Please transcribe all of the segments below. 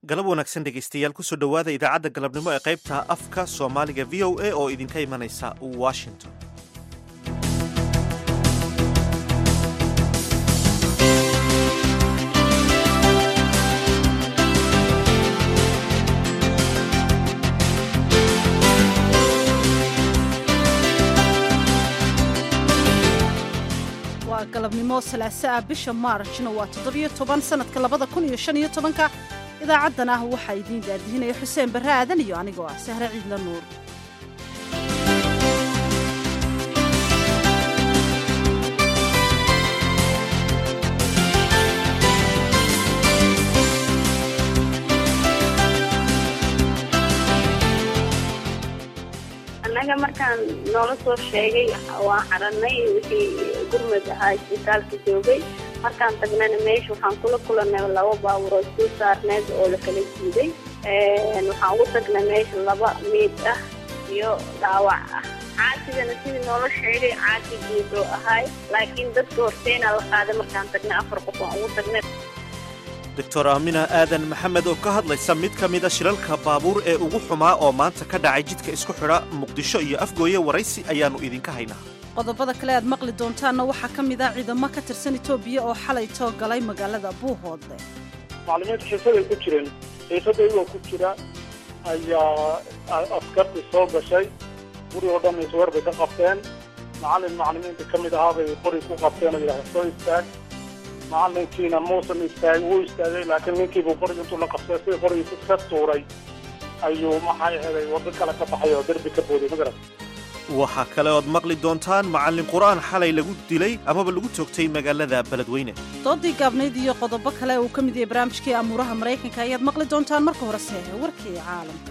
galab wanaagsan dhegaystayaal kusoo dhowaada idaacadda galabnimo ee qaybta afka soomaaliga v o a oo idinka imanaysa washington waa galabnimo salaaso ah bisha maarjna waa toddobiyo toban sannadka labada kun iyo shan iyo tobanka idaacaddan ah waxaa idiin daadihinaya xuseen barre aadan iyo anigoo ah sahre ciidla nuur annaga markaan noola soo sheegay waan xaranay wixii gurmud ahaa isbitaalka joogay markaan tagnana meesha waxaan kula kulanay laba baaburood soo saarneed oo la kala jiiday waxaan ugu tagnay meesha laba miid ah iyo dhaawac ah caasigana sidii noola sheegay caasi guud oo ahaay laakiin dadka horteenaa la qaaday markaan tagnay afar qof aan ugu tagnay doctor aamina aadan maxamed oo ka hadlaysa mid ka mida shilalka baabuur ee ugu xumaa oo maanta ka dhacay jidka isku xidha muqdisho iyo afgooye waraysi ayaannu idinka haynaa qodobada kale aad maqli doontaanna waxaa ka mid ah ciidamo ka tirsan etoobiya oo xalay too galay magaalada buuhoodle maclimiinta xiisaday ku jireen xiisada iyagoo ku jira ayaa askartii soo gashay guri oo dhan isweer bay ka qabteen macallin maclimiinta ka mid ahaa bay qori ku qabteen oo yidhahda soo istaag macalinkiina muusan istaag wuu istaagay laakiin ninkiibuu qorig intuu la qabsay sidii qorigii ka tuuray ayuu maxay ahaday waddo kale ka baxay oo derbi ka booday magarat waxaa kale ood maqli doontaan macallin qur'aan xalay lagu dilay amaba lagu toogtay magaalada beledweyne doodii gaabnayd iyo qodobo kale uu ka mid yahay barnaamijkii amuuraha maraykanka ayaad maqli doontaan marka horese warkii caalamka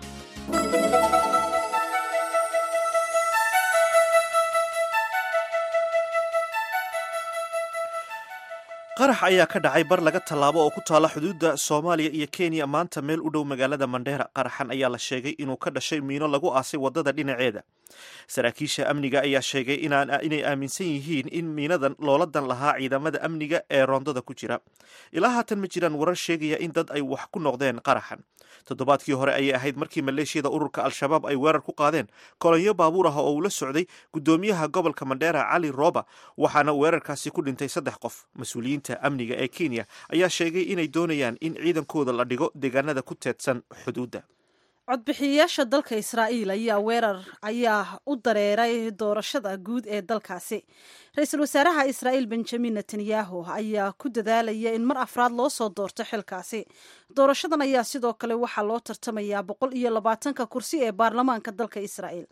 qarax ayaa ka dhacay bar laga tallaabo oo ku taala xuduudda soomaaliya iyo kenya maanta meel u dhow magaalada mandheera qaraxan ayaa la sheegay inuu ka dhashay miino lagu aasay waddada dhinaceeda saraakiisha amniga ayaa sheegay inay aaminsan yihiin in miinadan looladan lahaa ciidamada amniga ee roondada ku jira ilaa haatan ma jiraan warar sheegaya in dad ay wax ku noqdeen qaraxan toddobaadkii hore ayay ahayd markii maleeshiyada ururka al-shabaab ay weerar ku qaadeen kolonyo baabuur ah oo uu la socday guddoomiyaha gobolka mandheera cali roba waxaana weerarkaasi ku dhintay saddex qof mas-uuliyiinta amniga ee kenya ayaa sheegay inay doonayaan in ciidankooda la dhigo deegaanada ku teedsan xuduudda codbixiyayaasha dalka israa'iil ayaa weerar ayaa u dareeray doorashada guud ee dalkaasi ra-iisul wasaaraha israa'iil benjamin netanyahu ayaa ku dadaalaya in mar afraad loo soo doorto xilkaasi doorashadan ayaa sidoo kale waxaa loo tartamayaa boqol iyo labaatanka kursi ee baarlamaanka dalka israa'iil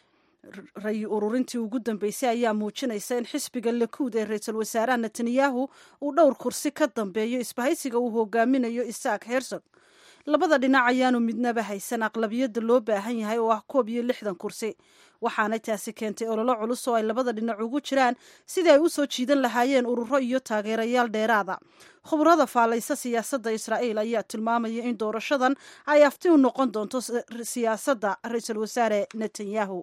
ray ururintii ugu dambeysay ayaa muujinaysa in xisbiga lakuud ee ra-iisul wasaaraha netanyahu uu dhowr kursi ka dambeeyo isbahaysiga uu hogaaminayo isaak hersog labada dhinac ayaanu midnaba haysan aqlabiyadda loo baahan yahay oo ah koob iyo lixdan kursi waxaana taasi keentay ololo culus oo ay labada dhinac ugu jiraan sidii ay u soo jiidan lahaayeen ururo iyo taageerayaal dheeraada khubrada faalaysa siyaasadda israa'iil ayaa tilmaamaya in doorashadan ay afti u noqon doonto siyaasadda ra-iisul wasaare netanyahu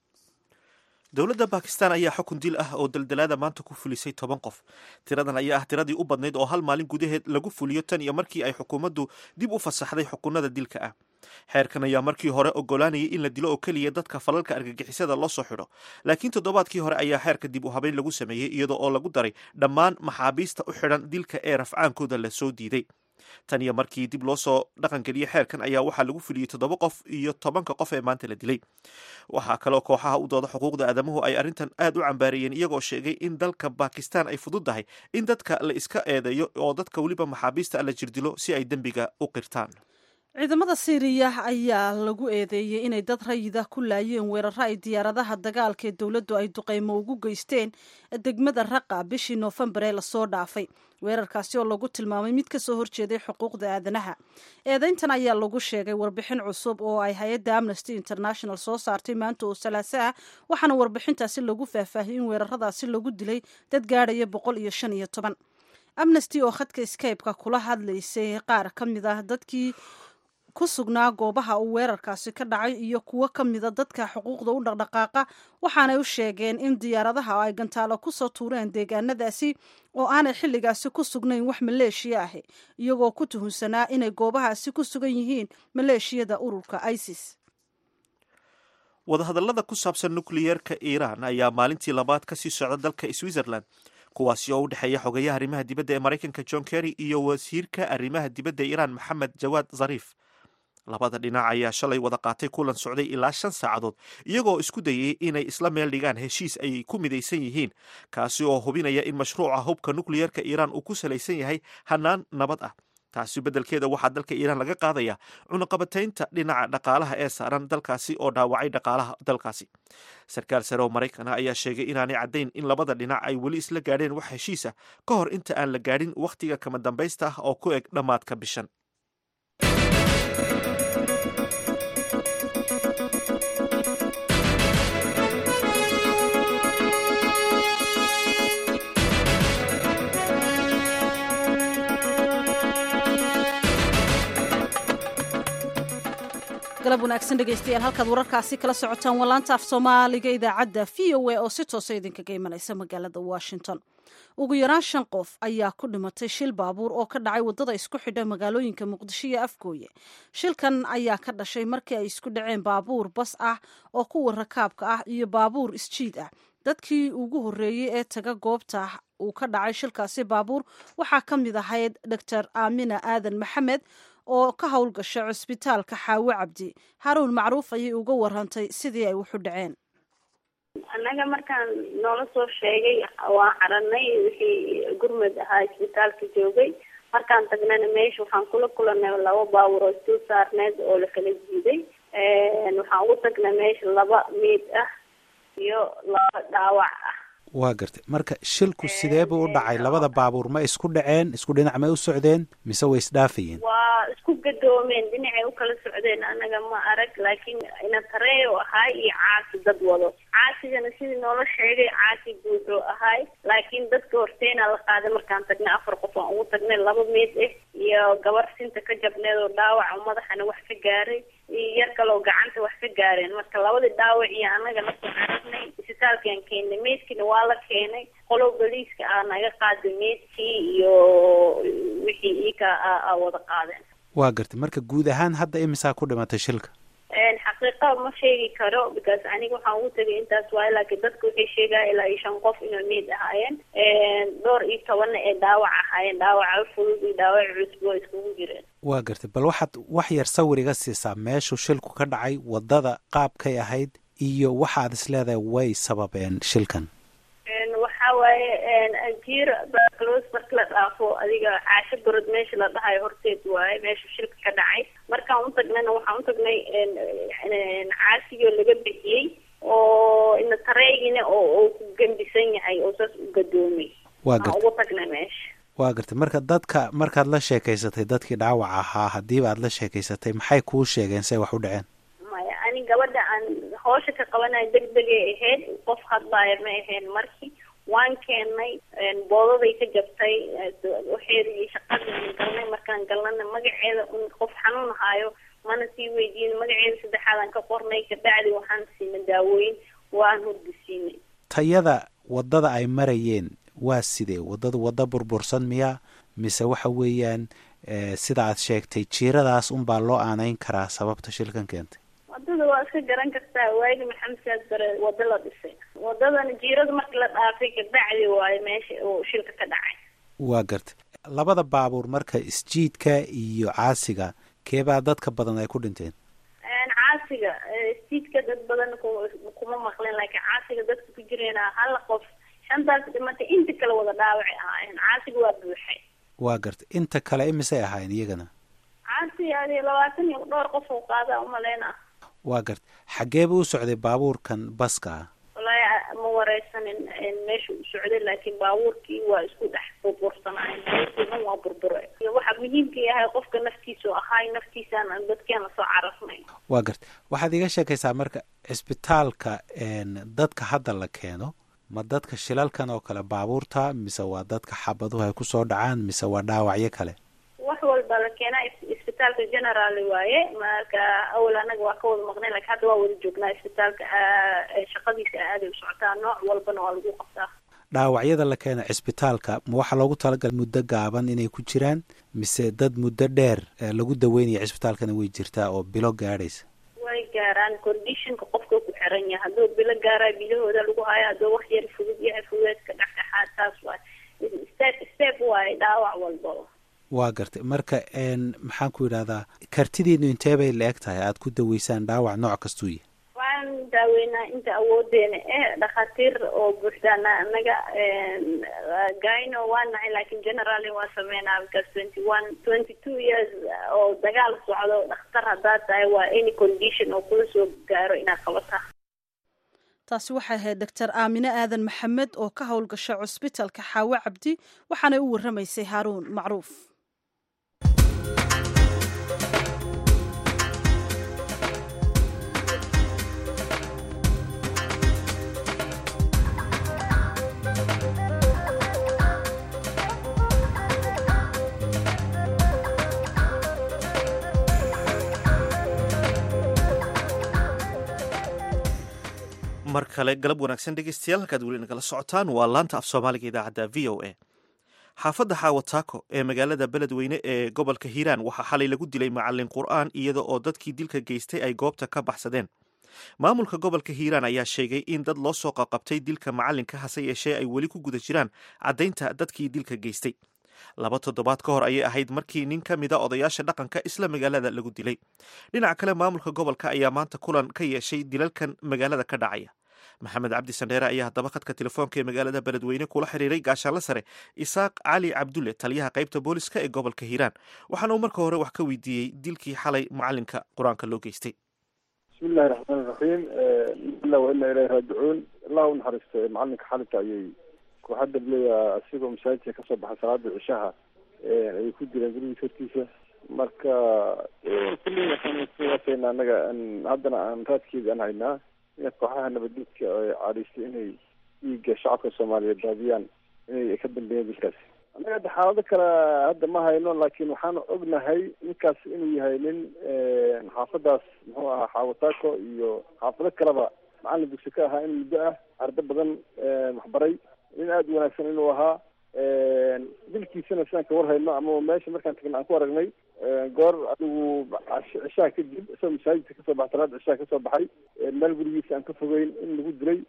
dowladda bakistan ayaa xukun dil ah oo daldalaada maanta ku fulisay toban qof tiradan ayaa ah tiradii u badnayd oo hal maalin gudaheed lagu fuliyo tan iyo markii ay xukuumaddu dib u fasaxday xukunada dilka ah xeerkan ayaa markii hore ogolaanayay in la dilo oo keliya dadka falalka argagixisada loo soo xidho laakiin toddobaadkii hore ayaa xeerka dib u habeyn lagu sameeyey iyadoo oo lagu daray dhammaan maxaabiista u xidhan dilka ee rafcaankooda la soo diiday tan iyo markii dib loo soo dhaqangeliyey xeerkan ayaa waxaa lagu fuliyey toddoba qof iyo tobanka qof ee maanta la dilay waxaa kaloo kooxaha u dooda xuquuqda aadamuhu ay arrintan aad u cambaareeyeen iyagoo sheegay in dalka bakistan ay fududdahay in dadka la iska eedeeyo oo dadka weliba maxaabiista la jirdilo si ay dembiga u qirtaan ciidamada siiriya ayaa lagu eedeeyey inay dad rayida ku laayeen weeraro ay diyaaradaha dagaalka ee dowladdu ay duqeymo ugu geysteen degmada raqa bishii noofembar ee lasoo dhaafay weerarkaasi oo lagu tilmaamay mid ka soo horjeeday xuquuqda aadanaha eedeyntan ayaa lagu sheegay warbixin cusub oo ay hay-adda amnesty international soo saartay maanta oo salaaso ah waxaana warbixintaasi lagu faahfaahiyey in weeraradaasi lagu dilay dad gaadhaya boqol iyo shan iyo toban amnesty oo khadka skype-ka kula hadlaysay qaar ka mid ah dadkii ku sugnaa goobaha uu weerarkaasi ka dhacay iyo kuwo ka mida dadka xuquuqda u dhaqdhaqaaqa waxaanay u sheegeen in diyaaradaha ay gantaalo kusoo tuureen deegaanadaasi oo aanay xilligaasi ku sugnayn wax maleeshiya ahi iyagoo ku tuhunsanaa inay goobahaasi ku sugan yihiin maleeshiyada ururka isis wadahadallada ku saabsan nukliyeerka iiraan ayaa maalintii labaad ka sii socda dalka switzerland kuwaasi oo u dhexeeya xogayaha arrimaha dibadda ee maraykanka john kerry iyo wasiirka arrimaha dibadda ee iiraan maxamed jawaad zariif labada dhinac ayaa shalay wada qaatay kulan socday ilaa shan saacadood iyagoo isku dayay inay isla meel dhigaan heshiis ay ku midaysan yihiin kaasi oo hubinaya in mashruuca hubka nukliyeerka iiraan uu ku salaysan yahay hanaan nabad ah taasi beddelkeeda waxaa dalka iiraan laga qaadaya cunuqabataynta dhinaca dhaqaalaha ee saaran dalkaasi oo dhaawacay dhaqaalaha dalkaasi sarkaal sare oo maraykana ayaa sheegay inaanay caddayn in labada dhinac ay weli isla gaadheen wax heshiisa ka hor inta aan la gaadhin wakhtiga kama dambaysta ah oo ku eg dhammaadka bishan galab wanaagsan dhegaystayaal halkaad wararkaasi kala socotaan waa laanta af soomaaliga idaacadda v o a oo si toosa idinkaga imanaysa magaalada washington ugu yaraan shan qof ayaa ku dhimatay shil baabuur oo ka dhacay waddada isku xidha magaalooyinka muqdisho iyo afgooye shilkan ayaa ka dhashay markii ay isku dhaceen baabuur bas ah oo kuwa rakaabka ah iyo baabuur isjiid ah dadkii ugu horreeyey ee taga goobta uu ka dhacay shilkaasi baabuur waxaa ka mid ahayd doctor aamina aadan maxamed oo ka howlgasha cusbitaalka xaawo cabdi haruun macruuf ayay uga warantay sidii ay wuxu dhaceen annaga markaan noola soo sheegay waan caranay wixii gurmud ahaa isbitaalka joogay markaan tagnana meesha waxaan kula kulanay laba baawur oo isdul saarneed oo lakala jiiday waxaan ugu tagnay meesha laba miid ah iyo laba dhaawac ah waa gartay marka shilku sidee buu u dhacay labada baabuur ma isku dhaceen isku dhinac may u socdeen mise way isdhaafayeen waa isku gadoomeen dhinacay u kala socdeen anaga ma arag laakiin inatareo ahaay iyo caasi dad wado caasigana sidii noola sheegay caasi buuxuu ahaay laakiin dadka horteena la qaaday markaan tagnay afar qof aan ugu tagnay laba meed ah iyo gabar sinta ka jabneed oo dhaawaca madaxana wax ka gaaray iyo yar kaloo gacanta wax ka gaareen marka labadii dhaawac iyo anaga lasoo aragnay isbitaalkaan keenay meedkiina waa la keenay qolow boliiska ah naga qaaday meedkii iyo wixii iika a wada qaadeen waa gartay marka guud ahaan hadda imisaa ku dhimatay shilka xaqiiqa ma sheegi karo because aniga waxaan ugu tegay intaas waay laakiin dadka waxay sheegaya ilaa iyo shan qof inay meed ahaayeen dhowr iyo tobanna ee dhaawac ahaayeen dhaawaca fudud iyo dhaawac cusub oo iskugu jireen waa gartay bal waxaad wax yar sawir iga siisaa meeshuu shilku ka dhacay waddada qaabkay ahayd iyo waxaad is leedahay way sababeen shilkan waxa waaye jiir baclos marka la dhaafo adiga caasho gorod meesha la dhahayo horteed waaye meesha shilka ka dhacay markaan u tagnayna waxaan u tagnay caasigoo laga bixiyey oo ina tareygina oo uu ku gembisan yahay oo saas u gadoomay waa aan gartay ugu tagnay meesha waa gartay marka dadka markaad la sheekaysatay dadkii dhaawac ahaa haddiiba aad la sheekaysatay maxay kuu sheegeen say wax u dhaceen maya ani gabadha aan hoosha ka qabanayo deg degay ahayd qof hadlaaya ma ahayn markii waan keenay boodaday ka jabtay waxeedii shaqadii galnay markaan galnana magaceeda un qof xanuun haayo mana sii weydiin magaceeda saddexaadaan ka qornay kabacdi waxaan siinay daawooyin waan hurdisiinay tayada waddada ay marayeen waa sidee waddadu waddo burbursan miya mise waxa weeyaan eh, sida aad sheegtay jiiradaas unbaa loo aanayn karaa sababta shilkan keentay wadada waa iska garan kartaa waagi maxamed saad bare wado la dhisay wadadana jiirada marka la dhaafay kabacdi waayo meesha uu shilka ka dhacay waa gartay labada baabuur marka isjiidka iyo caasiga keebaa dadka badan ay ku dhinteen caasiga stiidka dad badan ku- kuma maqleen laakiin caasiga dadka ku jireen hal qof shantaas dhimatay inta kale wada dhaawacay ahaayeen caasiga waa buuxay waa gartay inta kale imisay ahaayeen iyagana caasi adi labaatan iyo dhowr qof uu qaada umaleyna waa gartay xaggeeba u socday baabuurkan baska ah wallaahi ma wareysanin meesha u socday laakiin baabuurkii waa isku dhex burbursanaayeen baabuurkii dhan waa burbure iyo waxa muhiimka yahay qofka naftiisu ahaay naftiisaan aan dadkeena soo carafnay waa gartay waxaad iga sheekaysaa marka cisbitaalka een, dadka hadda la keeno ma dadka shilalkan oo kale baabuurta mise waa dadka xabaduhu ay kusoo dhacaan mise waa dhaawacyo kale wax walba la keenaa is- isbitaalka isbitaalka general waaye marka awal anaga waa ka wada maqnay lakin hadda waa wada joognaa isbitaalka shaqadiisa aaday u socotaa nooc walbana waa lagu qabtaa dhaawacyada la keena cisbitaalka ma waxaa loogu talagalay muddo gaaban inay ku jiraan mise dad muddo dheer lagu daweynaya cisbitaalkana way jirtaa oo bilo gaadhaysa way gaaraan conditionka qofka ku xiran yahay hadduu bilo gaara bilahooda lagu hayo hadduu wax yar fudud yahay fudeedka dhexdhexaad taas waay step step waaye dhaawac walbaba waa gartay marka maxaan ku yidhahdaa kartidiinu intee bay la eg tahay aada ku daweysaan dhaawac nooc kastuu yahay waxaan daaweynaa inta awoodeena eh dhakhaatiir oo buuxdaana anaga gyno waa nahay lakin generally waa sameynaa because twenty one twenty two years oo dagaal socdo dhakhtar haddaad tahay waa any condition oo kula soo gaaro inaad qabataa taasi waxay ahayd doctor aamine aadan maxamed oo ka howlgasha cusbitalka xaawo cabdi waxaanay u warramaysay haaruun macruuf mar kale galab wanaagsan dhegeystayaal halkaad weli nagala socotaan waa laanta af soomaaliga idaacadda v o a xaafadda xaawataako ee magaalada beledweyne ee gobolka hiiraan waxaa xalay lagu dilay macalin qur'aan iyada oo dadkii dilka geystay ay goobta ka baxsadeen maamulka gobolka hiiraan ayaa sheegay in dad loo soo qaqabtay dilka macalinka hase yeeshee ay weli ku guda jiraan caddaynta dadkii dilka geystay laba toddobaad ka hor ayay ahayd markii nin ka mida odayaasha dhaqanka isla magaalada lagu dilay dhinaca kale maamulka gobolka ayaa maanta kulan ka yeeshay dilalkan magaalada ka dhacaya maxamed cabdi sandheere ayaa haddaba khadka telefoonka ee magaalada beledweyne kula xiriiray gaashaanle sare isaaq cali cabdulle taliyaha qaybta booliska ee gobolka hiiraan waxaana uu marka hore wax ka weydiiyey dilkii xalay macalinka qur-aanka loo geystay bismi illahi raxmaan iraxiim ila wa ina ilahi raajicuun allah u naxariisto macalinka xalinka ayay kooxadda bleya asigoo masaajidka kasoo baxay salaada cishaha ayay ku direen gurigiis hortiisa marka kulli waxaan kuwaasayna anaga haddana aan raadkeeda aan haynaa in kooxaha nabadgedka caadaystay inay dhiiga shacabka soomaaliyeed daadiyaan inay ka dambeeyeen dilkaasi annaga hadda xaalado kale hadda ma hayno laakiin waxaan ognahay ninkaas inuu yahay nin xaafadaas muxuu ahaa xaawataako iyo xaafado kaleba macalin dugsi ka ahaa in muddo ah ardo badan waxbaray nin aada u wanaagsan inuu ahaa dilkiisana sidaan ka war hayno ama meesha markaan tagna aan ku aragnay goor adigu cishaha kadib isagoo masaajidka kasoo baxay salaada cishaha kasoo baxay meel gurigiisa aan ka fogeyn in lagu dilay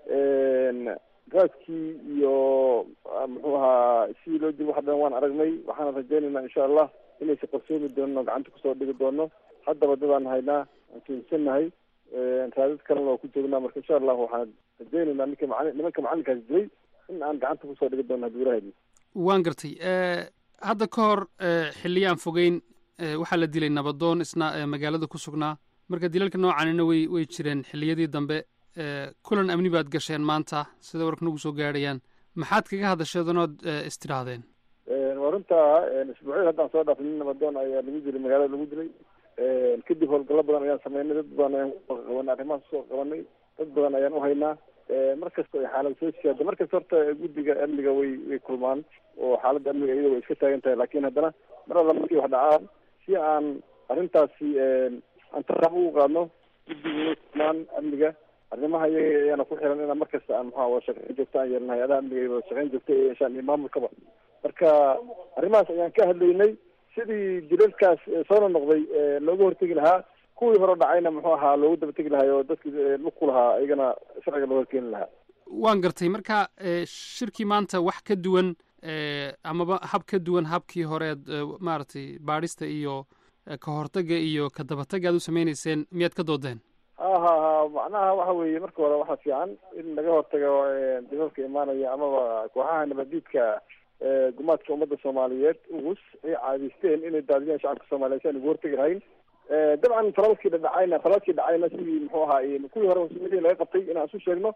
raadkii iyo muxuu ahaa sidii loo dil wax dhan waan aragnay waxaana rajaynaynaa insha allah inaysa qarsoomi doono gacanta kusoo dhigi doono haddaba dadaan haynaa aan tuunsanahay raadad kalena waa ku joognaa marka insha allah waxaan rajaynaynaa ninka maali nimanka macalinkaas dilay in aan gacanta kusoo dhigi doono haddii walahaydna waan gartay hadda ka hor xilliyaan fogeyn waxaa la dilay nabadoon isna magaalada ku sugnaa marka dilalka noocanina way way jireen xilliyadii dambe kulan amni baad gasheen maanta sida warka nagu soo gaadhayaan maxaad kaga hadasheedanood istidhaahdeen waa runtaa isbuucyada haddaan soo dhaafay nin nabadoon ayaa lagu dilay magaalada lagu dilay kadib howlgallo badan ayaan sameynay dad badan ayaan qabanay arrimahaas soo qabanay dad badan ayaan uhaynaa mar kasta ay xaalad soo siyaada mar kasta horta guddiga amniga way way kulmaan oo xaaladda amniga iyada way iska taagan tahay laakiin haddana mar alla markii wax dhacaan si aan arrintaasi aan taraabo ugu qaadno guddiga way kulmaan amniga arrimaha iyaga ayaana ku xiran inaan mar kasta aan maxaa wada shaqeyn joogta aan yeelnahay adaha amniga iyo wada shaqeyn joogta ay yeeshaan iyo maamulkaba marka arrimahaas ayaan ka hadlaynay sidii dilalkaas soona noqday looga hortegi lahaa kuwii hore dhacayna muxuu ahaa loogu daba tegi lahaa oo dadkii lugku lahaa ayagana sharciga loo horkeeni lahaa waan gartay marka shirkii maanta wax ka duwan amaba hab ka duwan habkii horeed maaragtay baadhista iyo ka hortaga iyo ka dabatagga aad u sameynayseen miyaad ka doodeen ha ha ha macnaha waxa weeye marka hore waxaa fiican in laga hortago dilalka imaanaya amaba kooxaha nabadiidka gumaadka ummadda soomaaliyeed ugus ay caadaysteen inay daadiyaan shacabka soomaaliyeed si aan ugu hortegi lahayn dabcan falalkii dhacayna falalkii dhacayna sidii muxuu ahaa kuwii hore masuuliyadii laga qabtay inaan isu sheegno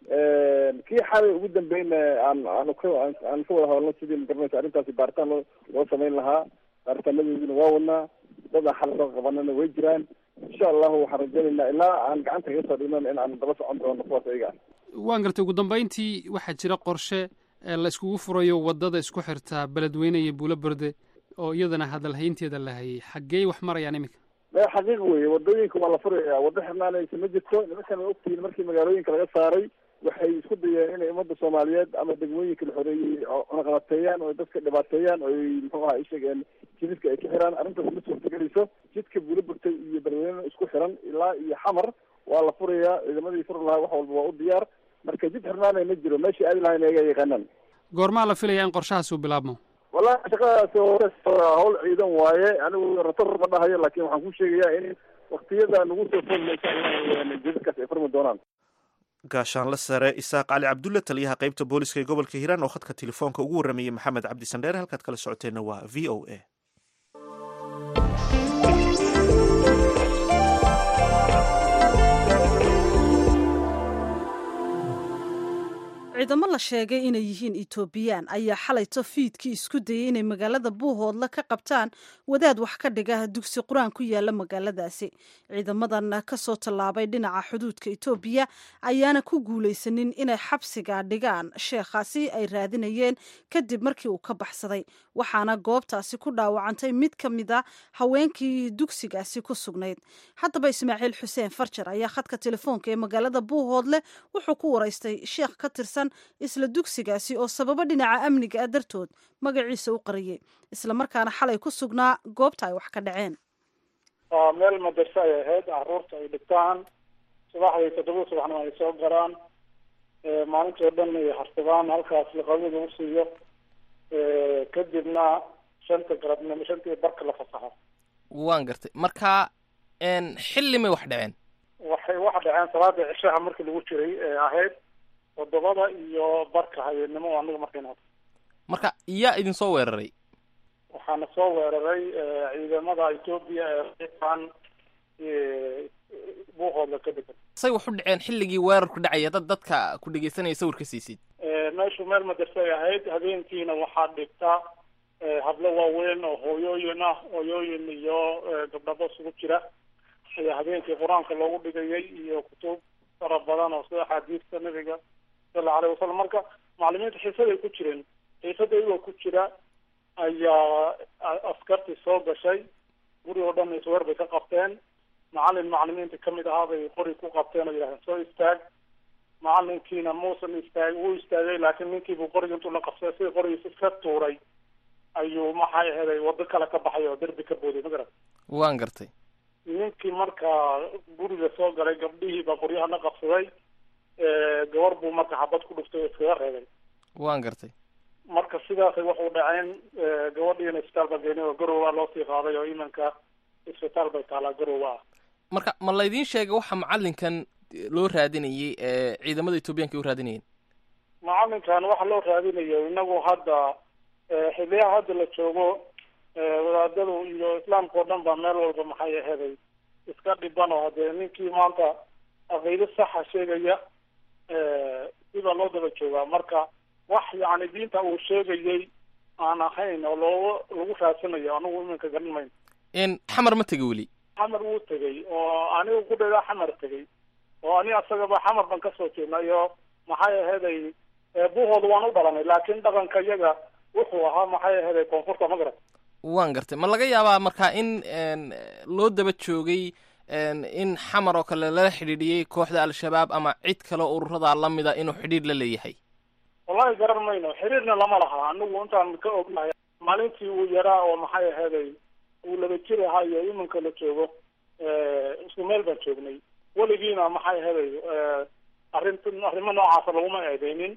kii xalay ugu dambeyna aan aan ka aan ka wada hadalno sidii magaranaysa arrintaasi baaritaan loo loo samayn lahaa baaritaanadoodina waa wadnaa dad aan xal soo qabanana way jiraan insha allahu waxaan rajaynaynaa ilaa aan gacanta kaga soo dhignon in aan daba socon doono kuwaas ayaga ah waan gartay ugu dambeyntii waxaa jira qorshe la iskugu furayo waddada isku xirta beledweyne iyo buulo berde oo iyadana hadalhaynteeda la hayay xaggee wax marayaan iminka me xaqiiq weye wadooyinka waa la furaya waddo xirnaanaysa ma jirto nimankan waa ogtihiin markii magaalooyinka laga saaray waxay isku dayeen inay ummadda soomaaliyeed ama degmooyinka la xoreeyey cunaqabateeyaan oo dadka dhibaateeyaan oo ay muxuu aha ishegeen jidadka ay ka xiraan arrintaas ma suurtagelayso jidka buula burtay iyo beledweyne isku xiran ilaa iyo xamar waa la furayaa ciidamadii furi lahaa wax walba waa u diyaar marka jid xirnaanay ma jiro meeshii aadi lahayn eega yaqaanaan goormaa la filaya in qorshahaas uu bilaabmo wallahi shaqadaas hawl ciidan waaye anigu rator ma dhahayo laakin waxaan ku sheegayaa in waktiyada nagu soo foolmaysa jidadkaas ay furmi doonaan gaashaanle sare isaaq cali cabdulle taliyaha qaybta booliska ee gobolka hiiraan oo khadka telefoonka ugu warramayey maxamed cabdi sandheere halkaad kala socoteenna waa v o a ciidamo la sheegay inay yihiin etoobiyaan ayaa xalayto fiidkii isku dayay inay magaalada buuhoodla ka qabtaan wadaad wax ka dhiga dugsi qur-aan ku yaala magaaladaasi ciidamadan kasoo tallaabay dhinaca xuduudka etoobiya ayaana ku guulaysanin inay xabsiga dhigaan sheekhaasi ay raadinayeen kadib markii uu ka baxsaday waxaana goobtaasi ku dhaawacantay mid ka mida haweenkii dugsigaasi ku sugnayd haddaba ismaaciil xuseen farjar ayaa khadka telefoonka ee magaalada buuhoodle wuxuu ku waraystay sheekh ka tirsan isla dugsigaasi oo sababo dhinaca amniga ah dartood magaciisa u qariyey islamarkaana xalay ku sugnaa goobta ay wax ka dhaceen waa meel madarse ay ahayd caruurta ay dhigtaan subaxdii toddoba subaxna ay soo garaan maalintii oo dhan ay harsadaan halkaas laqabada lagu siiyo kadibna shanta garabnimo shantii barka la fasaxo waan gartay marka xilli may wax dhaceen waxay wax dhaceen salaada cishaha markii lagu jiray ee ahayd toddobada iyo barka habeennimo oo anaga markayna marka yaa idin soo weeraray waxaana soo weeraray ciidamada etoobiya ee reeban buuqooda ka degan say wax u dhaceen xilligii weerarku dhacaya dad dadka ku dhegeysanaya sawirka siisid meeshu meel madarse ay ahayd habeenkiina waxaa dhigta hablo waaweyn oo hooyooyin ah hooyooyin iyo gabdhabo isugu jira ayaa habeenkii qur-aanka loogu dhigayay iyo kutub fara badan oo sida axaadiista nabiga sala aleyh wasalam marka macalimiinta xiisaday ku jireen xiisada iyagoo ku jira ayaa askartii soo gashay guri oo dhan isweer bay ka qabteen macalin macalimiinta kamid ahaa bay qori ku qabteen oo yidhahdeen soo istaag macalinkiina muusan istaag wuu istaagay laakiin ninkiibuu qoriga intuu la qabsaday sidii qorigiisa iska tuuray ayuu maxay aheeday wado kale ka baxay oo derbi ka booday magarat waan gartay ninkii markaa guriga soo galay gabdhihii baa qoryahana qabsaday gabar buu marka xabad ku dhuftay oo iskaga reebay waan gartay marka sidaasay waxu dhaceen gabadhiina isbitaal baa geenay oo garowa loo sii qaaday oo imanka isbitaal bay taalaa garowa ah marka ma laydin sheegay waxa macalinkan loo raadinayay ee ciidamada etoobiyaanka ay u raadinayeen macalinkan waxa loo raadinayo inagu hadda xiliyaha hadda la joogo wadaadadu iyo islaamka oo dhan baa meel walba maxay aheeday iska dhiban oo hadee ninkii maanta aqiido saxa sheegaya sibaa loo daba joogaa marka wax yani diinta uu sheegayay aan ahayn oo loo lagu raadsanayo anigu iminka garan mayno n xamar ma tega weli xamar wuu tegay oo anigu ku dhaydaa xamar tegay oo ani asagaba xamar ban kasoo jeednay oo maxay aheeday buhooda waan u dhalanay laakin dhaqanka iyaga wuxuu ahaa maxay aheeday koonfurta ma garan waan gartay ma laga yaabaa marka in loo daba joogay in xamar oo kale lala xidhiidhiyey kooxda al-shabaab ama cid kale ururada lamida inuu xidhiidh la leeyahay wallahi garan mayno xiriirna lama laha anigu intaan ka ognahay maalintii uu yaraa oo maxay aheeday uu laba jir ahaa iyo iminka la joogo isku meel baan joognay weligiina maxay aheeday arint arrimo noocaasa laguma eedeynin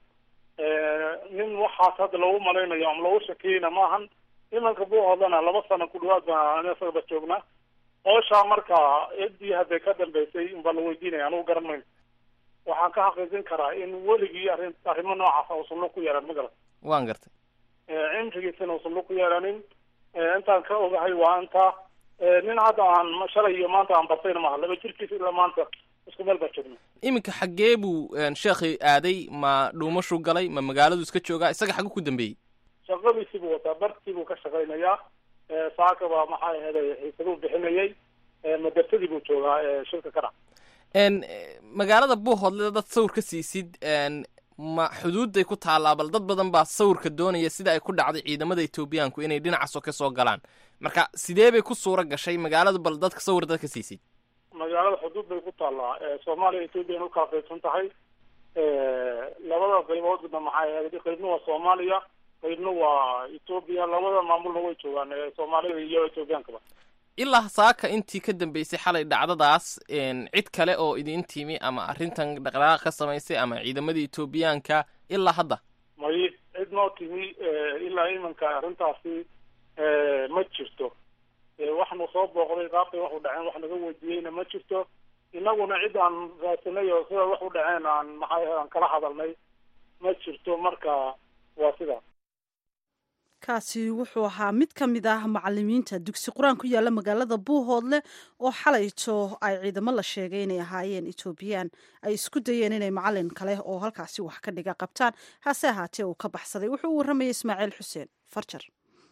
nin waxaas hadda loogu malaynayo ama loogu shakiyeyna maahan imanka buuhoodana laba sano ku dhawaad baan isagaba joognaa hooshaa marka ciddii hadday ka dambeysay unbaa la weydiinaya anigu garan mayno waxaan ka xaqiijin karaa in weligii arrin arrimo noocaasa uusan lug ku yeelan ma garan waan gartay cimrigiisana uusan lug ku yeelanin intaan ka ogahay waa intaa nin hadda aan shalay iyo maanta aan bartayna maaha laba jirkiisa ilaa maanta isku meel baa joogna iminka xaggee buu sheekhi aaday ma dhuumashuu galay ma magaaladu iska joogaa isaga xaggu ku dambeeyey shaqadiisii buu wataa bartii buu ka shaqaynayaa saaka baa maxay aheeday xiisaduu bixinayay madarsadii buu joogaa shirka ka dhac n magaalada buuhoodle dad sawir ka siisid ma xuduudday ku taallaa bal dad badan baa sawirka doonaya sida ay ku dhacday ciidamada etoobiyaanku inay dhinacaasoo ka soo galaan marka sidee bay ku suura gashay magaaladu bal dadka sawir dadka siisid magaalada xuduud bay ku taallaa soomaaliya ethoobiyan u kala qaybsan tahay labada qayboodna maxay ahayd qaybna waa soomaaliya qaybna waa etoobiya labada maamulna way joogaan soomaalida iyo ethoobiyankaba ilaa saaka intii ka dambeysay xalay dhacdadaas cid kale oo idin timi ama arrintan dhaqdhaqaaq ka samaysay ama ciidamada etoobiyaanka ilaa hadda may cid noo timi ilaa imanka arrintaasi ma jirto waxnu soo booqday qaabkay wax u dhaceen wax naga weydiiyeyna ma jirto inaguna cid aan raadsanay oo sida wax u dhaceen aan maxay aan kala hadalnay ma jirto marka waa sidaas kaasi wuxuu ahaa mid ka mid ah macalimiinta dugsi qur-aan ku yaalla magaalada buuhoodle oo xalayto ay ciidamo la sheegay inay ahaayeen etoobiyaan ay isku dayeen inay macalin kale oo halkaasi wax ka dhiga qabtaan hase ahaatee uu ka baxsaday wuxuu u warramayay ismaaciil xuseen farjar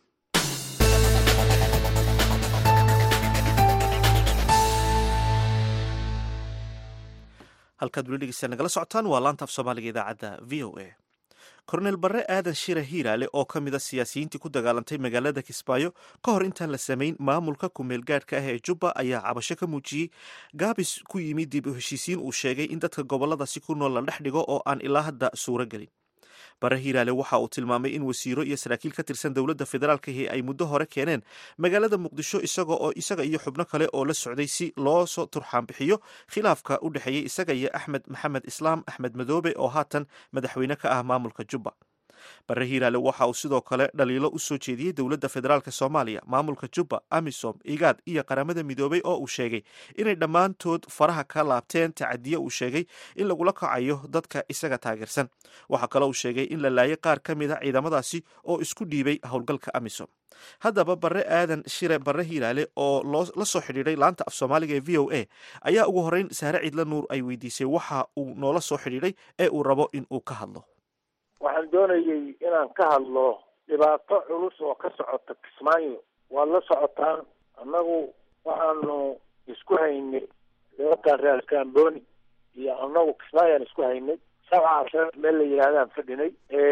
halkaad weli dhegeysta nagala socotaan waa laanta af soomaaliga idaacadda v o a korneel barre aadan shira hiiraale oo ka mid a siyaasiyiintii ku dagaalantay magaalada kismaayo ka hor intaan la samayn maamulka kumeel gaadhka ah ee jubba ayaa cabasho ka muujiyey gaabis ku yimid dib u heshiisiin uu sheegay in dadka gobolladasi ku nool la dhex dhigo oo aan ilaa hadda suuro gelin bare hiiraale waxa uu tilmaamay in wasiiro iyo saraakiil ka tirsan dowladda federaalkahi ay muddo hore keeneen magaalada muqdisho isaga oo isaga iyo xubno kale oo la socday si loo soo turxaanbixiyo khilaafka u dhexeeyey isaga iyo axmed maxamed islaam axmed madoobe oo haatan madaxweyne ka ah maamulka jubba bare hiiraale waxa uu sidoo kale dhaliilo u soo jeediyey dowladda federaalk soomaaliya maamulka jubba amisom igaad iyo qaramada midoobay oo uu sheegay inay dhammaantood faraha ka laabteen tacadiye uu sheegay in lagula kacayo dadka isaga taageersan waxaa kaloo uu sheegay in la laayay qaar ka mid a ciidamadaasi oo isku dhiibay howlgalka amisom haddaba bare aadan shire bare hiiraale oo la soo xidhiidhay laanta af soomaaliga ee v o a ayaa ugu horreyn saare ciidla nuur ay weydiisay waxa uu noola soo xidhiidhay ee uu rabo in uu ka hadlo waxaan doonayay inaan ka hadlo dhibaato culus oo ka socota kismaayo waad la socotaan annagu waxaanu isku haynay nimankan reer kamboni iyo annagu kismaayaan isku haynay sabca casha meel la yidhaahdaan fadhinay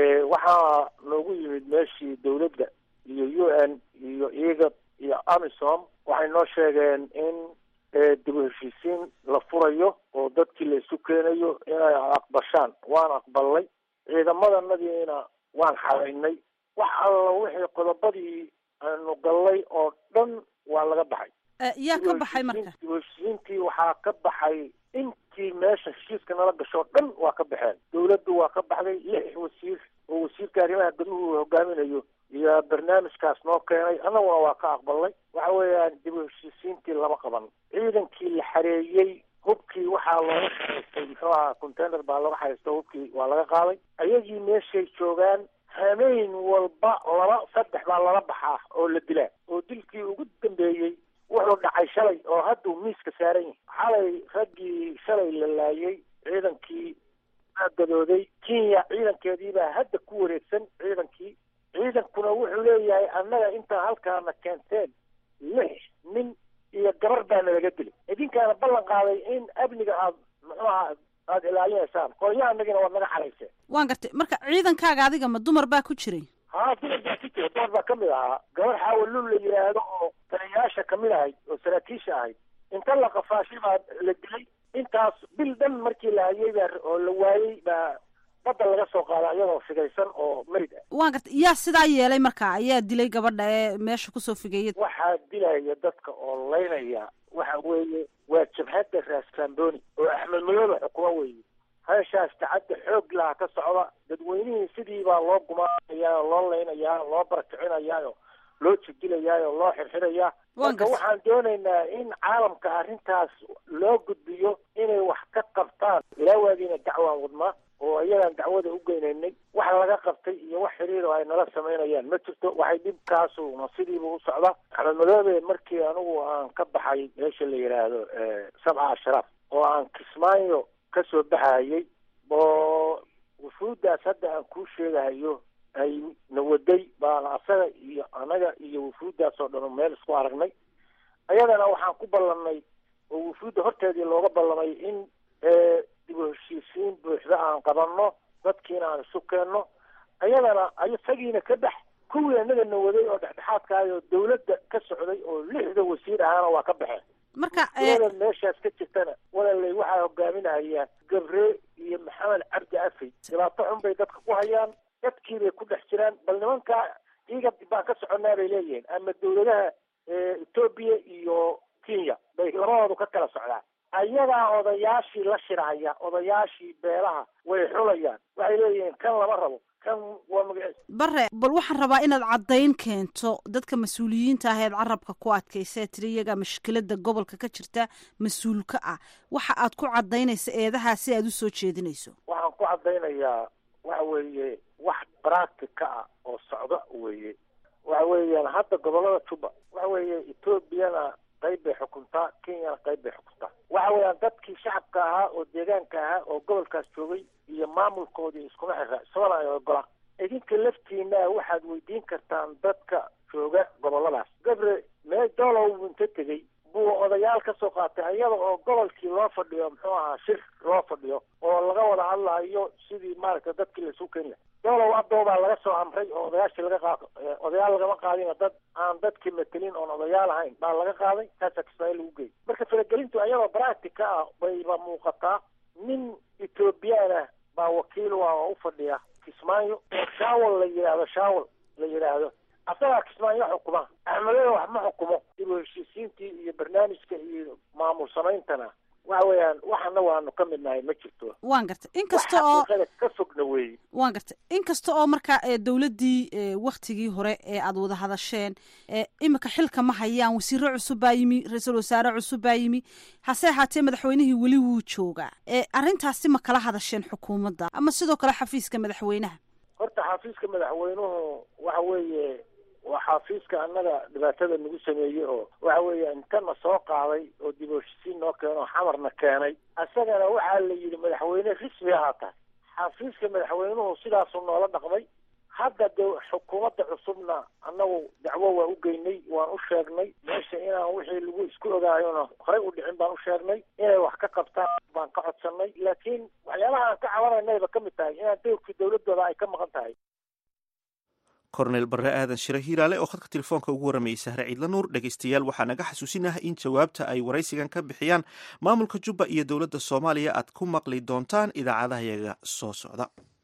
waxaa noogu yimid meeshii dawladda iyo u n iyo igad iyo amisom waxay noo sheegeen in dib u heshiisiin la furayo oo dadkii la isu keenayo inay aqbashaan waan aqbalnay ciidamadannadiina waan xaraynay wax alla wixii qodobadii aanu gallay oo dhan waa laga baxay yaa ka baxay marka dib heshiisiintii waxaa ka baxay intii meesha heshiiska nala gashoo dhan waa ka baxeen dawladdu waa ka baxday lix wasiir oo wasiirka arrimaha guduhu uu hogaaminayo iyo barnaamijkaas noo keenay annaguna waa ka aqbalnay waxa weeyaan dib u heshiisiintii lama qaban ciidankii la xareeyey hubkii waxaa looga xareystay muxuu ahaa container baa laga xareysta hubkii waa laga qaaday ayagii meeshay joogaan hameen walba laba saddex baa lala baxaa oo la dilaa oo dilkii ugu dambeeyey wuxuu dhacay shalay oo hadduu miiska saaran yahay xalay raggii shalay la laayay ciidankii aa gadooday kenya ciidankeedii baa hadda ku wareegsan ciidankii ciidankuna wuxuu leeyahay annaga intaa halkaana keenteen lix nin iyo gabar baana laga dilay idinkaana ballan qaaday in amniga aad muxuu ahaa aada ilaalinaysaan qolyahanagina waad naga xarayseen waan gartay marka ciidankaaga adiga ma dumar baa ku jiray haa dumar baa ku jira dumar baa kamid ahaa gabar xaawalul la yidhaahdo oo taliyayaasha kamid ahayd oo saraakiisha ahayd inta la qafaashay baa la dilay intaas bil dhan markii la hayay baa oo la waayey baa badda laga soo qaaday iyadoo figaysan oo meyd ah waan gartay yaa sidaa yeelay marka ayaa dilay gabadha ee meesha kusoo figeeyay waxaa dilaya dadka oo laynaya waxa weeye waa jabhadda raasamboni oo axmed madoobe xukumo weeye heeshaas tacadda xoog laha ka socda dadweynihii sidii baa loo gumaanayaa oo loo laynayaa loo barakicinayaa oo loo jidilayaa oo loo xirxirayaa marka waxaan doonaynaa in caalamka arrintaas loo gudbiyo inay wax ka qabtaan ilaa waagiina dacwaan wadnaa oo ayagaan dacwada u geynaynay wax laga qabtay iyo wax xiriir oo ay nala samaynayaan ma jirto waxay dhibkaasuna sidiiba u socda axmed madoobe markii anigu aan ka baxay meesha la yidhaahdo sabca ashraaf oo aan kismaayo ka soo baxayay oo wufuuddaas hadda aan kuu sheegahayo ay na waday baan asaga iyo anaga iyo wufuuddaas oo dhan meel isku aragnay ayadana waxaan ku ballanay oo wufuudda horteedii looga ballamay in dib u heshiisiin buuxda aan qabanno dadkiina aan isu keenno ayadana isagiina ka dhex kuwii annagana waday oo dhexdhexaadkaay oo dawladda ka socday oo lixda wasiir ahaana waa ka baxeen marka kulada meeshaas ka jirtana walaalay waxaa hogaaminahayaan gabre iyo maxamed cabdi afey dhibaato xun bay dadka ku hayaan dadkii bay ku dhex jiraan bal nimankaa iga baan ka soconnaa bay leeyihiin ama dawladaha etoobiya iyo kenya bay labadoodu ka kala socdaan ayagaa odayaashii la shirahaya odayaashii beelaha way xulayaan waxay leeyihiin kan lama rabo kan waa magaciis bare bal waxaan rabaa inaad caddayn keento dadka mas-uuliyiinta ah eed carabka ku adkaysa ee tiri iyagaa mashkilada gobolka ka jirta mas-uulka ah waxa aad ku caddaynaysa eedahaa si aad usoo jeedinayso waxaan ku caddaynayaa waxa weeye wax practica ah oo socda weeye waxa weeyaan hadda gobolada juba waxa weeye etoobiyana qayb bay xukuntaa kenyana qayb bay xukuntaa waxa weeyaan dadkii shacabka ahaa oo deegaanka ahaa oo gobolkaas joogay iyo maamulkoodii iskuma xira isagona ay ogola idinka laftiina waxaad weydiin kartaan dadka jooga goboladaas gabre mee doolow inta tegey buu odayaal ka soo qaatay iyada oo gobolkii loo fadhiyo muxuu ahaa shir loo fadhiyo oo laga wada hadlayo sidii maaragtay dadkii laisu keeni lahay doolow adoobaa laga soo amray oo odayaashii laga qaado odayaal lagama qaadina dad aan dadkii matelin oon odayaal ahayn baa laga qaaday taasaa kismaayo lagu geeyay marka faragelintu ayadoo practica ah bayba muuqataa nin ethoobiyaana baa wakiil u ah oo u fadhiya kismaayo oo shaawal la yidhaahdo shaawal la yidhaahdo asagaa kismaayo xukuma axmedada wax ma xukumo dib u heshiisiintii iyo barnaamijka iyo maamul samayntana waxa weeyaan waxana waanu ka midnahay ma jirto waan gartay inkasta oo xaqiiqada ka fogna weeye waan gartay inkasta oo marka dowladdii waktigii hore ee aada wada hadasheen imika xilka ma hayaan wasiiro cusub baa yimi ra-iisul wasaare cusub baa yimi hase ahaatee madaxweynihii weli wuu joogaa arrintaasi ma kala hadasheen xukuumadda ama sidoo kale xafiiska madaxweynaha horta xafiiska madaxweynuhu waxa weeye waa xafiiska annaga dhibaatada nagu sameeyey oo waxa weeye intana soo qaaday oo dib u heshisiin noo keeno xamarna keenay isagana waxaa la yidhi madaxweyne rismi ahaa tahay xafiiska madaxweynuhu sidaasuu noola dhaqmay hadda de xukuumadda cusubna annagu dacwo waa u geynay waan u sheegnay meesha inaan wixii lagu isku ogaayona horey u dhicin baan u sheegnay inay wax ka qabtaan baan ka codsanay laakiin waxyaabaha aan ka cabanaynayba ka mid tahay inaan dowrkii dowladooda ay ka maqan tahay korneyl barre aadan shire hiiraale oo khadka telefoonka ugu waramayay sahre ciidla nuur dhegeystayaal waxaa naga xasuusinah in jawaabta ay waraysigan ka bixiyaan maamulka jubba iyo dowladda soomaaliya aad ku maqli doontaan idaacadahayaga soo socda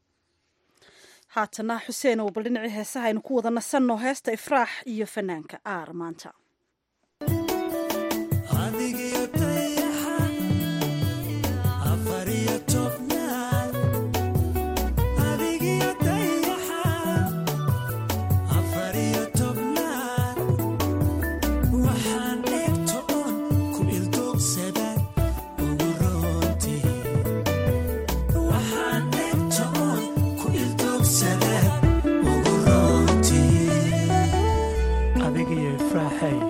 haatana xuseen oo bal dhinacii heesaha aynu ku wada nasanno heesta ifraax iyo fanaanka aar maanta adigiyo ifraaxay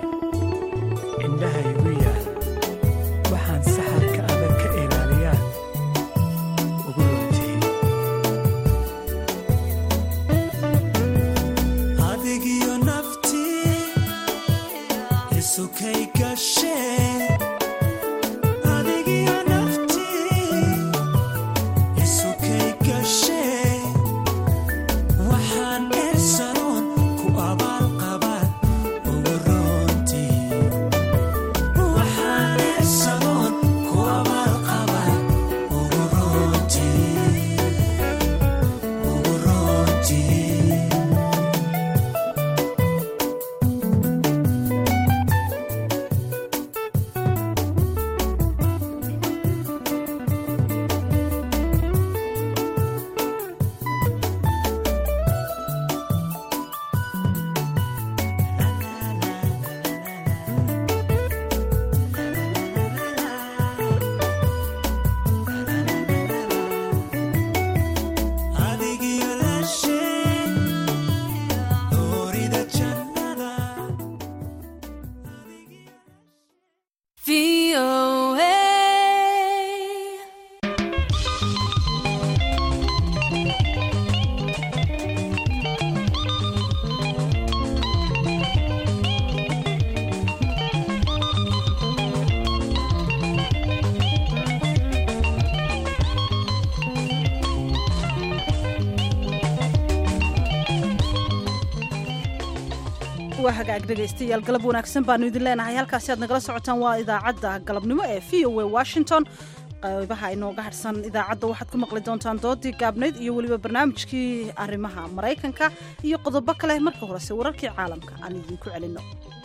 waa hagaag dhegaystayaal galab wanaagsan baanu idin leenahay halkaasi aad nagala socotaan waa idaacadda galabnimo ee v o a washington qaybaha inooga harsan idaacadda waxaad ku maqli doontaan doodii gaabnayd iyo weliba barnaamijkii arrimaha maraykanka iyo qodobo kale marka horese wararkii caalamka aan idinku celinno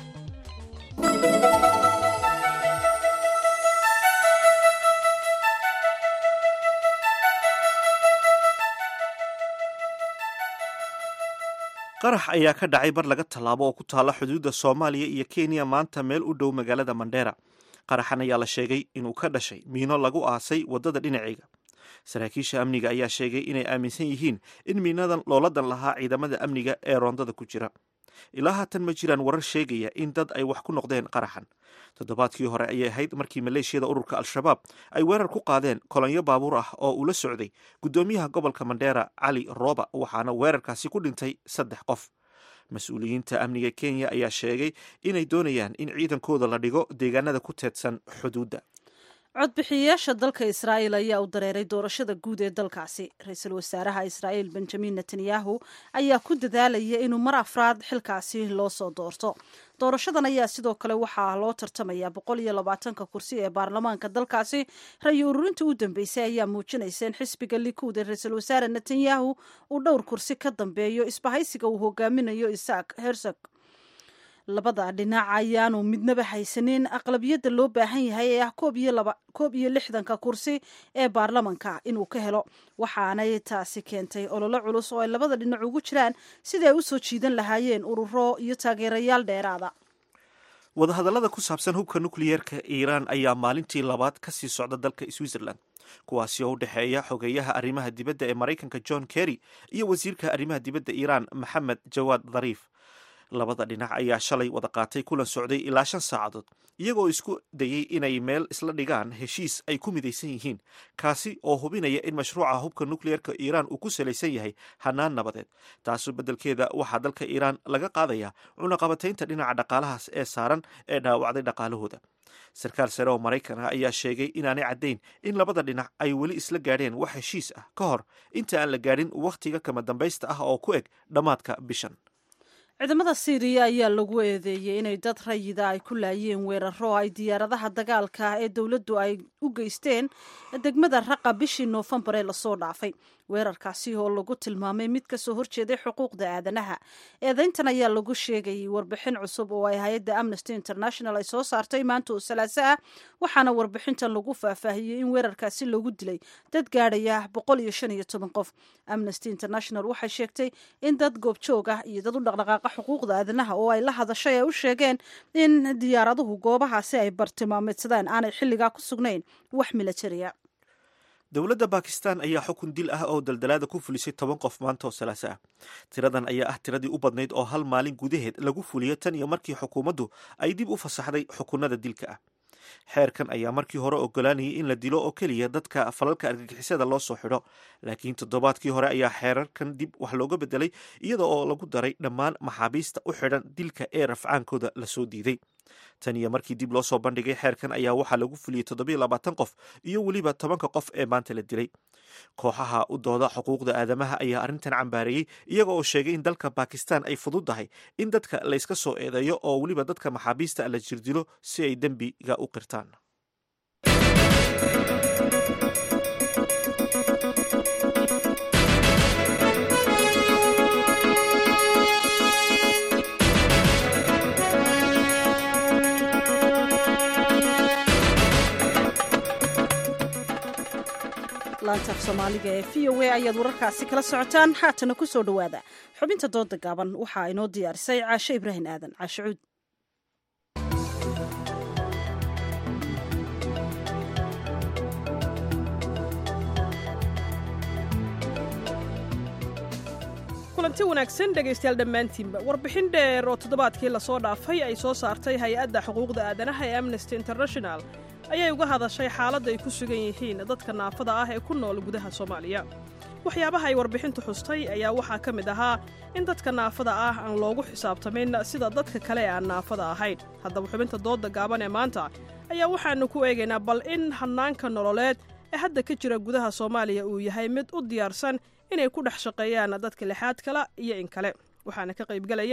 qarax ayaa ka dhacay bar laga tallaabo oo ku taalla xuduudda soomaaliya iyo kenya maanta meel u dhow magaalada mandheera qaraxan ayaa la sheegay inuu ka dhashay miino lagu aasay waddada dhinaceega saraakiisha amniga ayaa sheegay inay aaminsan yihiin in miinadan looladan lahaa ciidamada amniga ee roondada ku jira ilaa haatan ma jiraan warar sheegaya in dad ay wax ku noqdeen qaraxan toddobaadkii hore ayay ahayd markii maleeshiyada ururka al-shabaab ay weerar ku qaadeen kolonyo baabuur ah oo ula socday guddoomiyaha gobolka mandheera cali rooba waxaana weerarkaasi ku dhintay saddex qof mas-uuliyiinta amniga kenya ayaa sheegay inay doonayaan in ciidankooda la dhigo deegaanada ku teedsan xuduudda codbixiyayaasha dalka israa'iil ayaa u dareeray doorashada guud ee dalkaasi ra-iisul wasaaraha israa'iil benjamin netanyahu ayaa ku dadaalaya inuu mar afraad xilkaasi loo soo doorto doorashadan ayaa sidoo kale waxaa loo tartamayaa boqol iyo labaatanka kursi ee baarlamaanka dalkaasi ra-yi ururinta u dambeysay ayaa muujinaysa in xisbiga likuud ee ra-iisul wasaare netanyahu uu dhowr kursi ka dambeeyo isbahaysiga uu hogaaminayo isaak hersog labada dhinac ayaanu midnaba haysanin aqlabiyadda loo baahan yahay ee ah koob iyo lixdanka kursi ee baarlamanka inuu ka helo waxaanay taasi keentay ololo culus oo ay labada dhinac ugu jiraan sidai ay u soo jiidan lahaayeen ururo iyo taageerayaal dheeraada wadahadallada ku saabsan hubka nukliyeerka iiraan ayaa maalintii labaad ka sii socda dalka switzerland kuwaasi oo u dhexeeya xogeeyaha arrimaha dibadda ee maraykanka john kerry iyo wasiirka arrimaha dibadda iiraan maxamed jawaad dhariif labada dhinac ayaa shalay wada qaatay kulan socday ilaa shan saacadood iyagoo isku dayay inay meel isla dhigaan heshiis ay ku midaysan yihiin kaasi oo hubinaya in mashruuca hubka nukliyeerka iiraan uu ku salaysan yahay hanaan nabadeed taasu beddelkeeda waxaa dalka iiraan laga qaadayaa cunaqabataynta dhinaca dhaqaalahaas ee saaran ee dhaawacday dhaqaalahooda sarkaal sare oo maraykan ah ayaa sheegay inaanay caddayn in labada dhinac ay weli isla gaadheen wax heshiis ah ka hor inta aan la gaadhin wakhtiga kama dambaysta ah oo ku eg dhammaadka bishan ciidamada siiriya ayaa lagu eedeeyey inay dad rayida ay ku laayeen weeraro ay diyaaradaha dagaalka ee dowladdu ay u geysteen degmada raqa bishii noofembar ee lasoo dhaafay weerarkaasi oo lagu tilmaamay mid kasoo horjeeday xuquuqda aadanaha eedeyntan ayaa lagu sheegayay warbixin cusub oo ay hay-adda amnesty international ay soo saartay maanta oo salaaso ah waxaana warbixintan lagu faahfaahiyey in weerarkaasi lagu dilay dad gaadhaya boqol iyo shan iyo toban qof amnesty international waxay sheegtay in dad goobjoog ah iyo dad u dhaqdhaqaaqa xuquuqda aadanaha oo ay la hadashay ay u sheegeen in diyaaraduhu goobahaasi ay bartilmaameedsadaan aanay xilligaa ku sugnayn wax militariya dowladda bakistan ayaa xukun dil ah oo daldalaada ku fulisay toban qof maanta oo salaaso ah tiradan ayaa ah tiradii u badnayd oo hal maalin gudaheed lagu fuliyo tan iyo markii xukuumaddu ay dib u fasaxday xukunada dilka ah xeerkan ayaa markii hore ogolaanayay in la dilo oo keliya dadka falalka argagixisada loo soo xidho laakiin toddobaadkii hore ayaa xeerarkan dib wax looga bedelay iyada oo lagu daray dhammaan maxaabiista u xidhan dilka ee rafcaankooda lasoo diiday tan iyo markii dib loo soo bandhigay xeerkan ayaa waxaa lagu fuliyey toddobiyo labaatan qof iyo weliba tobanka qof ee maanta la dilay kooxaha u dooda xuquuqda aadamaha ayaa arrintan cambaareeyey iyaga oo sheegay in dalka bakistan ay fududdahay in dadka layska soo eedeeyo oo weliba dadka maxaabiista la jirdilo si ay dembiga u qirtaan laantaaf soomaaliga ee v o a ayaad wararkaasi kala socotaan haatana ku soo dhowaada xubinta dooda gaaban waxaa inoo diyaarisay caashe ibraahim aadan caashe cuud kulanti wanaagsan dhegaystayaal dhammaantiinba warbixin dheer oo toddobaadkii lasoo dhaafay ay soo saartay hay-adda xuquuqda aadanaha ee amnesty international ayay uga hadashay xaaladda ay ku sugan yihiin dadka naafada ah ee ku nool gudaha soomaaliya waxyaabaha ay warbixintu xustay ayaa waxaa ka mid ahaa in dadka naafada ah aan loogu xisaabtamin sida dadka kale ee aan naafada ahayn haddaba xubinta doodda gaaban ee maanta ayaa waxaannu ku eegaynaa bal in hannaanka nololeed ee hadda ka jira gudaha soomaaliya uu yahay mid u diyaarsan inay ku dhex shaqeeyaan dadka lixaad kala iyo in kale waxaana ka qaybgelaya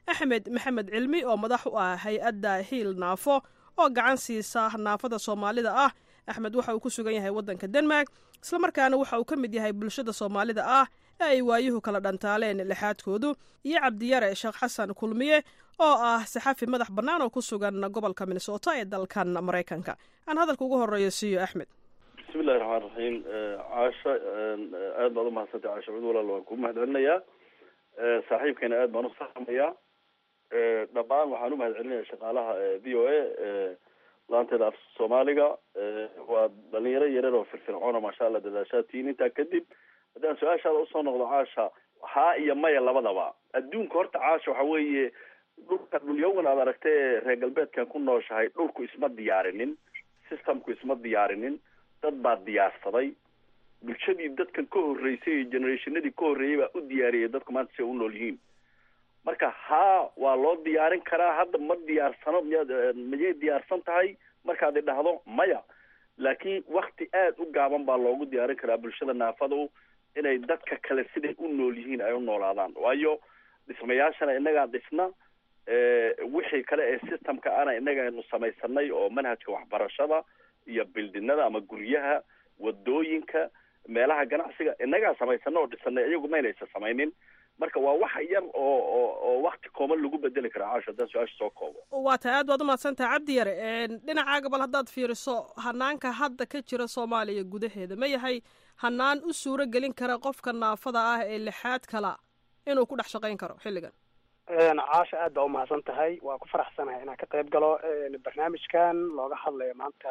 axmed maxamed cilmi oo madax u ah hay-adda hiil naafo oo gacan siisa naafada soomaalida ah axmed waxa uu ku sugan yahay waddanka denmark islamarkaana waxa uu ka mid yahay bulshada soomaalida ah ee ay waayuhu kala dhantaaleen lixaadkoodu iyo cabdiyare sheekh xasan kulmiye oo ah saxafi madax bannaan oo ku sugan gobolka minnesota ee dalkan maraykanka aan hadalka ugu horeeyo siiyo axmed bismillahi raxmaan raxiim caasha aad baad umahadsantay caasha cud walaal waan ku mahad celinayaa saaxiibkeena aad baan u salaamayaa dhammaan waxaan u mahad celinaya shaqaalaha v o a laanteeda af soomaaliga waa dhalinyaro yarar oo firfircoona maasha allah dadaashaadtiin intaa kadib haddaan su-aashaada usoo noqdo caasha haa iyo maya labadaba adduunka horta caasha waxa weeye dhulka dhulyawan aad aragtay ee reer galbeedkan ku nooshahay dhulku isma diyaarinin systemku isma diyaarinin dad baa diyaarsaday bulshadii dadkan ka horreysay iyo generationadii ka horreeyay baa u diyaariyay dadku maanta si ay u nool yihiin marka haa waa loo diyaarin karaa hadda ma diyaarsano miyaad miyay diyaarsan tahay markaad idhahdo maya laakiin wakti aada u gaaban baa loogu diyaarin karaa bulshada naafadu inay dadka kale siday u nool yihiin ay u noolaadaan waayo dhismayaashana innagaa dhisna wixii kale ee systemka ana innaga aynu samaysanay oo manhajka waxbarashada iyo bildinada ama guryaha wadooyinka meelaha ganacsiga innagaa samaysana oo dhisanay iyagu maynaysa samaynin marka waa wax yar oo oo oo wakti kooban lagu bedeli kara caasho haddaan su-aasha soo koobo waa tahay aad baad umahadsantaha cabdi yare dhinacaaga bal haddaad fiiriso hanaanka hadda ka jira soomaaliya gudaheeda ma yahay hanaan u suuro gelin kara qofka naafada ah ee lixaad kala inuu ku dhex shaqayn karo xilligan caasha aad baa umahadsan tahay waa ku faraxsanahay inaan ka qayb galo barnaamijkan looga hadlayo maanta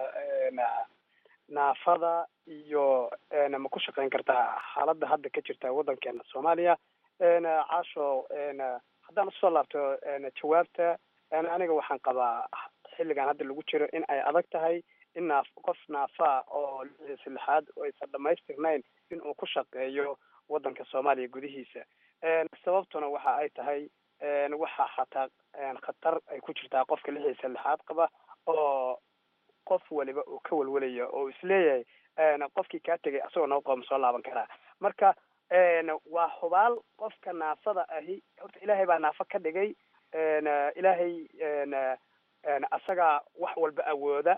naafada iyo ma ku shaqayn kartaa xaaladda hadda ka jirta waddankeena soomaaliya caasho haddaan usoo laabto jawaabta aniga waxaan qabaa xilligan hadda lagu jiro in ay adag tahay in naaf qof naafaa oo lixdiisa lixaad oo aysan dhamaystirnayn in uu ku shaqeeyo waddanka soomaaliya gudihiisa sababtuna waxa ay tahay waxaa xataa khatar ay ku jirtaa qofka lixiisa lixaad qaba oo qof waliba uu ka welwelaya oo isleeyahay qofkii kaa tegay asagoo noo qooma soo laaban karaa marka waa hubaal qofka naafada ahi horta ilaahay baa naafo ka dhigay ilaahay asagaa wax walba awooda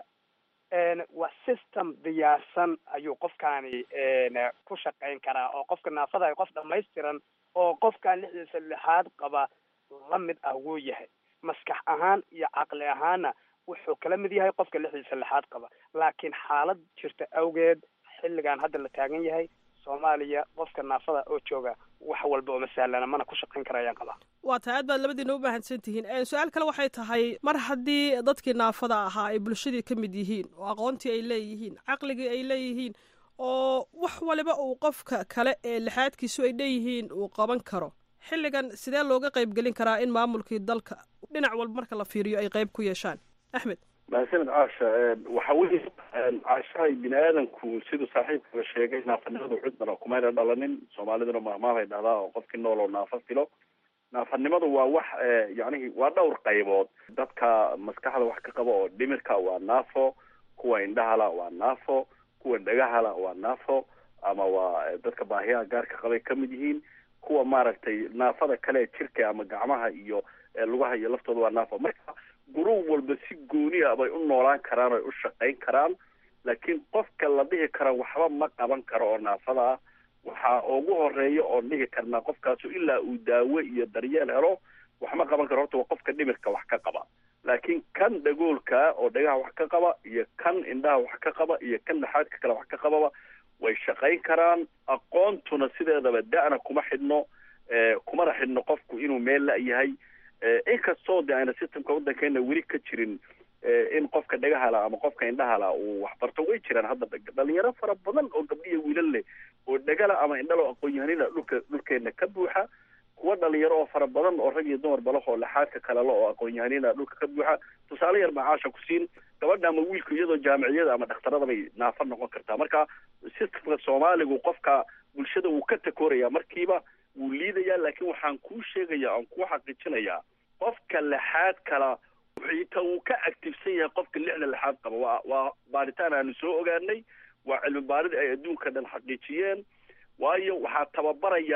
waa system diyaarsan ayuu qofkaani ku shaqayn karaa oo qofka naafada ahi qof dhamaystiran oo qofkan lixdiisa lixaad qaba la mid ah wuu yahay maskax ahaan iyo caqli ahaanna wuxuu kala mid yahay qofka lixdiisa lixaad qaba laakiin xaalad jirta awgeed xilligan hadda la taagan yahay soomaaliya qofka naafada oo jooga wax walba oo masahlana mana ku shaqayn kara ayaan qabaa waa tahay aad baad labadiina u mahadsan tihiin su-aal kale waxay tahay mar haddii dadkii naafada ahaa ay bulshadii ka mid yihiin oo aqoontii ay leeyihiin caqligii ay leeyihiin oo wax waliba uu qofka kale ee lixaadkiisu ay dheeyihiin uu qaban karo xilligan sidee looga qayb gelin karaa in maamulkii dalka dhinac walba marka la fiiriyo ay qayb ku yeeshaan axmed mahadsanid caasha waxa weye caashahay bini aadanku siduu saaxiibkaba sheegay naafanimadu cudbana kumayna dhalanin soomaaliduna mahmaabay dhahdaa oo qofkii nool oo naafo filo naafanimadu waa wax yacnihi waa dhowr qaybood dadka maskaxda wax ka qaba oo dhimirka waa naafo kuwa indhahala waa naafo kuwa dhagahala waa naafo ama waa dadka baahiyaha gaarka qabay ka mid yihiin kuwa maaragtay naafada kale jirka ama gacmaha iyo lugaha iyo laftooda waa naafo marka guruub walba si gooni a bay u noolaan karaan oy u shaqayn karaan laakiin qofka la dhihi karo waxba ma qaban karo oo naafada ah waxaa ugu horeeya oon dhihi karnaa qofkaasu ilaa uu daawo iyo daryeel helo wax ma qaban karo horta waa qofka dhimirka wax ka qaba laakiin kan dhagoolka oo dhagaha wax ka qaba iyo kan indhaha wax ka qaba iyo kan dhaxaadka kale wax ka qababa way shaqayn karaan aqoontuna sideedaba da-na kuma xidhno kumana xidhno qofku inuu meel la-yahay inkastoo de ayna systemka waddankeena weli ka jirin in qofka dhagahala ama qofka indhahala uu waxbarto way jiraan hadda dhalinyaro fara badan oo gabdhiya wiilal leh oo dhagala ama indhalo aqoon-yahanina dhulka dhulkeena ka buuxa kuwa dhalinyaro oo fara badan oo rag iyo dumar balahoo laxaadka kalelo oo aqoon-yahanina dhulka ka buuxa tusaale yar baa caasha ku siin gabadha ama wiilku iyadoo jaamiciyada ama dhakhtarada bay naafa noqon kartaa marka systemka soomaaligu qofka bulshada wuu ka takooraya markiiba wuu liidayaa laakiin waxaan kuu sheegaya oon kuu xaqiijinayaa qofka lixaad kala xitaa wuu ka actifsan yahay qofka lixda lixaad qaba waa waa baaritaan aanu soo ogaanay waa cilmi baarid ay adduunka dhan xaqiijiyeen waayo waxaa tababaraya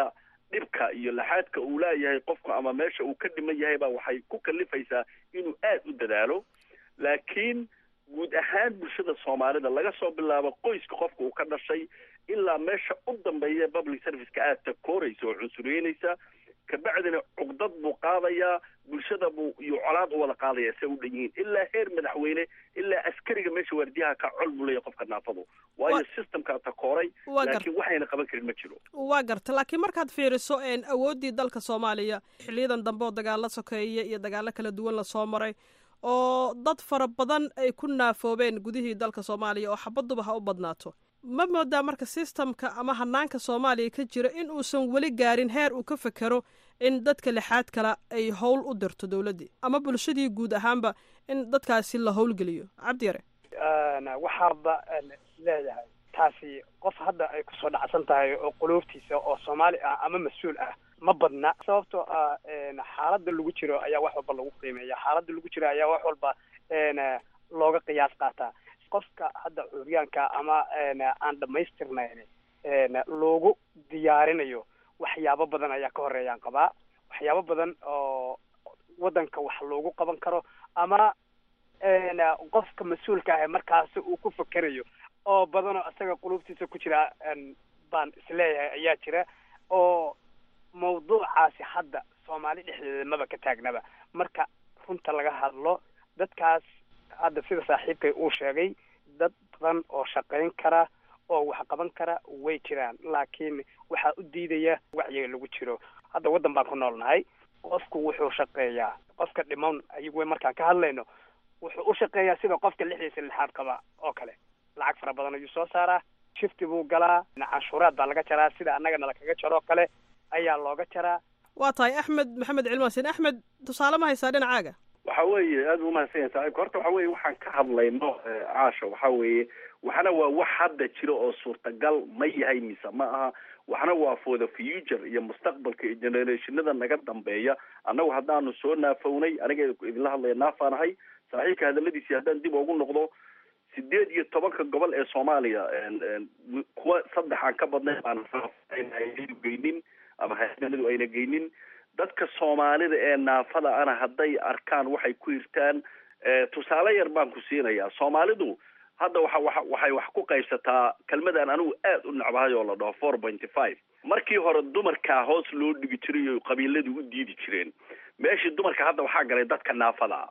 dhibka iyo laxaadka uu leeyahay qofku ama meesha uu ka dhiman yahay baa waxay ku kalifaysaa inuu aada u dadaalo laakiin guud ahaan bulshada soomaalida laga soo bilaabo qoyska qofka uu ka dhashay ilaa meesha u dambeeya public serviceka aada takooraysa oo cunsureynaysa kabacdina cugdad buu qaadayaa bulshada buu iyo colaad u wada qaadaya se u dhan yihiin ilaa heer madaxweyne ilaa askariga meesha waardiyaha ka col buu leeyahay qofka naafadu waayo systemkaa takooray Waa gar- laakiin waxayna qaban karin ma jiro waa garta laakiin markaad fiiriso een, awooddii dalka soomaaliya xiliyadan dambe oo dagaalo sokeeye iyo dagaalo kala duwan lasoo maray oo dad fara badan ay ku naafoobeen gudihii dalka soomaaliya oo xabaduba ha u badnaato ma moodaa marka sistamka ama hanaanka soomaaliya ka jira in uusan weli gaarin heer uu ka fekero in dadka lixaad kale ay howl u dirto dowladdii ama bulshadii guud ahaanba in dadkaasi la howlgeliyo cabdi yare waxaaba leeyahay taasi qof hadda ay kusoo dhacsan tahay oo quluubtiisa oo soomaali ah ama mas-uul ah ma badna sababtoo ah een, xaaladda lagu jiro ayaa wax walba lagu qiimeeya xaaladda lagu jiro ayaa wax walba een, looga qiyaas qaataa qofka hadda curyaanka ama een, aan dhamaystirnayn een, loogu diyaarinayo waxyaabo badan ayaa ka horeeyaan qabaa waxyaabo badan oo waddanka wax loogu qaban karo ama een, qofka mas-uulka ah markaasi uu ku fekerayo oo badanoo isaga qulubtiisa ku jira een, baan isleeyahay ayaa jira oo mawduucaasi hadda soomaali dhexdeeda maba ka taagnaba marka runta laga hadlo dadkaas hadda sida saaxiibkay uu sheegay dad badan oo shaqayn kara oo wax qaban kara way jiraan laakiin waxaa u diidaya wacyiga lagu jiro hadda waddan baan ku noolnahay qofku wuxuu shaqeeyaa qofka dhiman ayagu markaan ka hadlayno wuxuu u shaqeeyaa sida qofka lixdiisa lixaad qaba oo kale lacag fara badan ayuu soo saaraa shifti buu galaa canshuuraad baa laga jaraa sida annaga nala kaga jaroo kale ayaa looga jaraa waa tahay axmed maxamed cilmaasin axmed tusaale ma haysaa dhinacaaga waxa weeye aada u mahadsan yahay saaxiibka horta waxa weeye waxaan ka hadlayno eh, caasha waxa weeye waxna waa wax hadda jira oo suurtagal ma yahay mise ma aha waxna waa for the future iyo mustaqbalka iyo generationada naga dambeeya annagu haddaanu soo naafownay aniga idinla hadlaya naafaanahay saaxiibka hadaladiisii haddaan dib ugu noqdo sideed iyo tobanka gobol ee soomaaliya en- en kuwa saddex aan ka badnayn baan hayadu geynin ama hayadu ayna geynin dadka soomaalida ee naafada ana hadday arkaan waxay ku hirtaan eh, tusaale yar baan ku siinayaa soomaalidu hadda waxa waxa waxay wax ku qaybsataa kelmadaan anigu aad u necbahay oo la dhaho four pointy five markii hore dumarkaa hoos loo dhigi jiray oo qabiiladu u diidi jireen meeshii dumarka hadda waxaa galay dadka naafada ah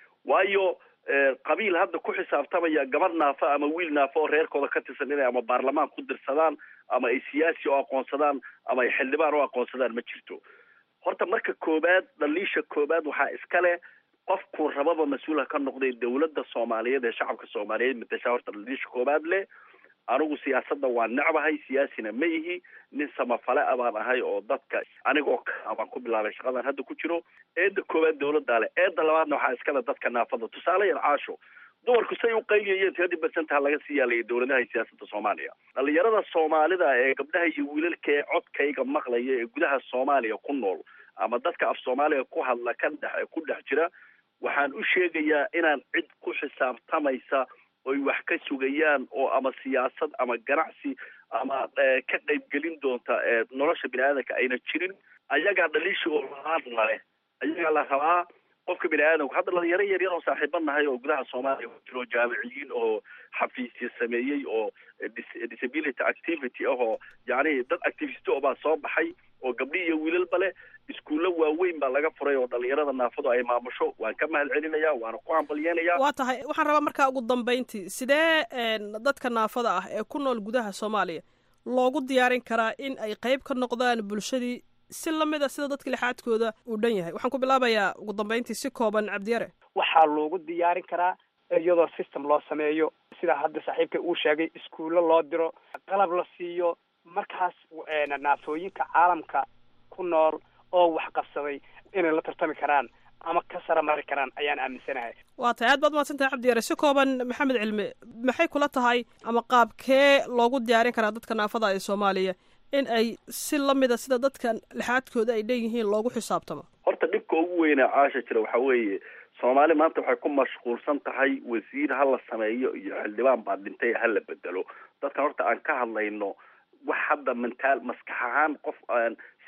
waayo eh, qabiil hadda ku xisaabtamaya gabadh naafo ama wiil naafo oo reerkooda ka tirsan inay ama baarlamaan ku dirsadaan ama ay siyaasi u aqoonsadaan ama ay xildhibaan u aqoonsadaan ma jirto horta marka koobaad dhaliisha koobaad waxaa iska leh qofkuu rababa mas-uulha ka noqday dowladda soomaaliyeed ee shacabka soomaaliyeed matasha horta dhaliisha koobaad leh anigu siyaasadda waa necbahay siyaasina ma ihi nin samafale a baan ahay oo dadka anigoo ka baan ku bilaabay shaqadan hadda ku jiro eedda koobaad dowladdaa leh eedda labaadna waxaa iskale dadka naafada tusaale yar caasho dumarku say u qayliyayeen tiradi barsanta laga sii yaalaya dowladaha iyo siyaasadda soomaaliya dhalinyarada soomaalida ee gabdhaha iyo wiilalka ee codkayga maqlaya ee gudaha soomaaliya ku nool ama dadka af soomaaliga ku hadla ka dhex ku dhex jira waxaan u sheegayaa inaan cid ku xisaabtamaysa oy wax ka sugayaan oo ama siyaasad ama ganacsi ama eh, ka qaybgelin doonta eh, nolosha bini aadamka ayna jirin ayagaa dhaliisha oo laadna leh ayagaa la rabaa qofka bini aadamku hadda dhalinyaro yar yar oo saaxiiba nahay oo gudaha soomaaliya ku jiro jaamiciyiin oo xafiisya sameeyey oo eh, dis- disability activity ah oo yacni dad activist oo baa soo baxay oo gabdhi iyo wiilalba leh iskuullo waaweyn baa laga furay oo dhalinyarada naafadu ay maamusho waan ka mahad celinaya waana ku hambalyeynaya waa tahay waxaan rabaa markaa ugu dambayntii sidee een, dadka naafada ah ee ku nool gudaha soomaaliya loogu diyaarin karaa in ay qayb ka noqdaan bulshadii si lamid a sida dadka lixaadkooda uu dhan yahay waxaan ku bilaabayaa ugu dambayntii si kooban cabdiyare waxaa loogu diyaarin karaa iyadoo system loo sameeyo sida hadda saaxiibka uu sheegay iskuullo loo diro qalab la siiyo markaas een, naafooyinka caalamka ku nool oo wax qabsaday inay la tartami karaan ama ka sara mari karaan ayaan aaminsanahay waa tahay aad baad mahadsantahay cabdiyare si kooban maxamed cilmi maxay kula tahay ama qaabkee loogu diyaarin karaa dadka naafada ee soomaaliya in ay si lamid a sida dadka lixaadkooda ay leeyihiin loogu xisaabtamo horta dhibka ugu weynaa caasha jira waxaa weeye soomaali maanta waxay ku mashquulsan tahay wasiir ha la sameeyo iyo xildhibaan baa dhintay ha la bedelo dadkan horta aan ka hadlayno wax hadda mentaal maskax ahaan qof aan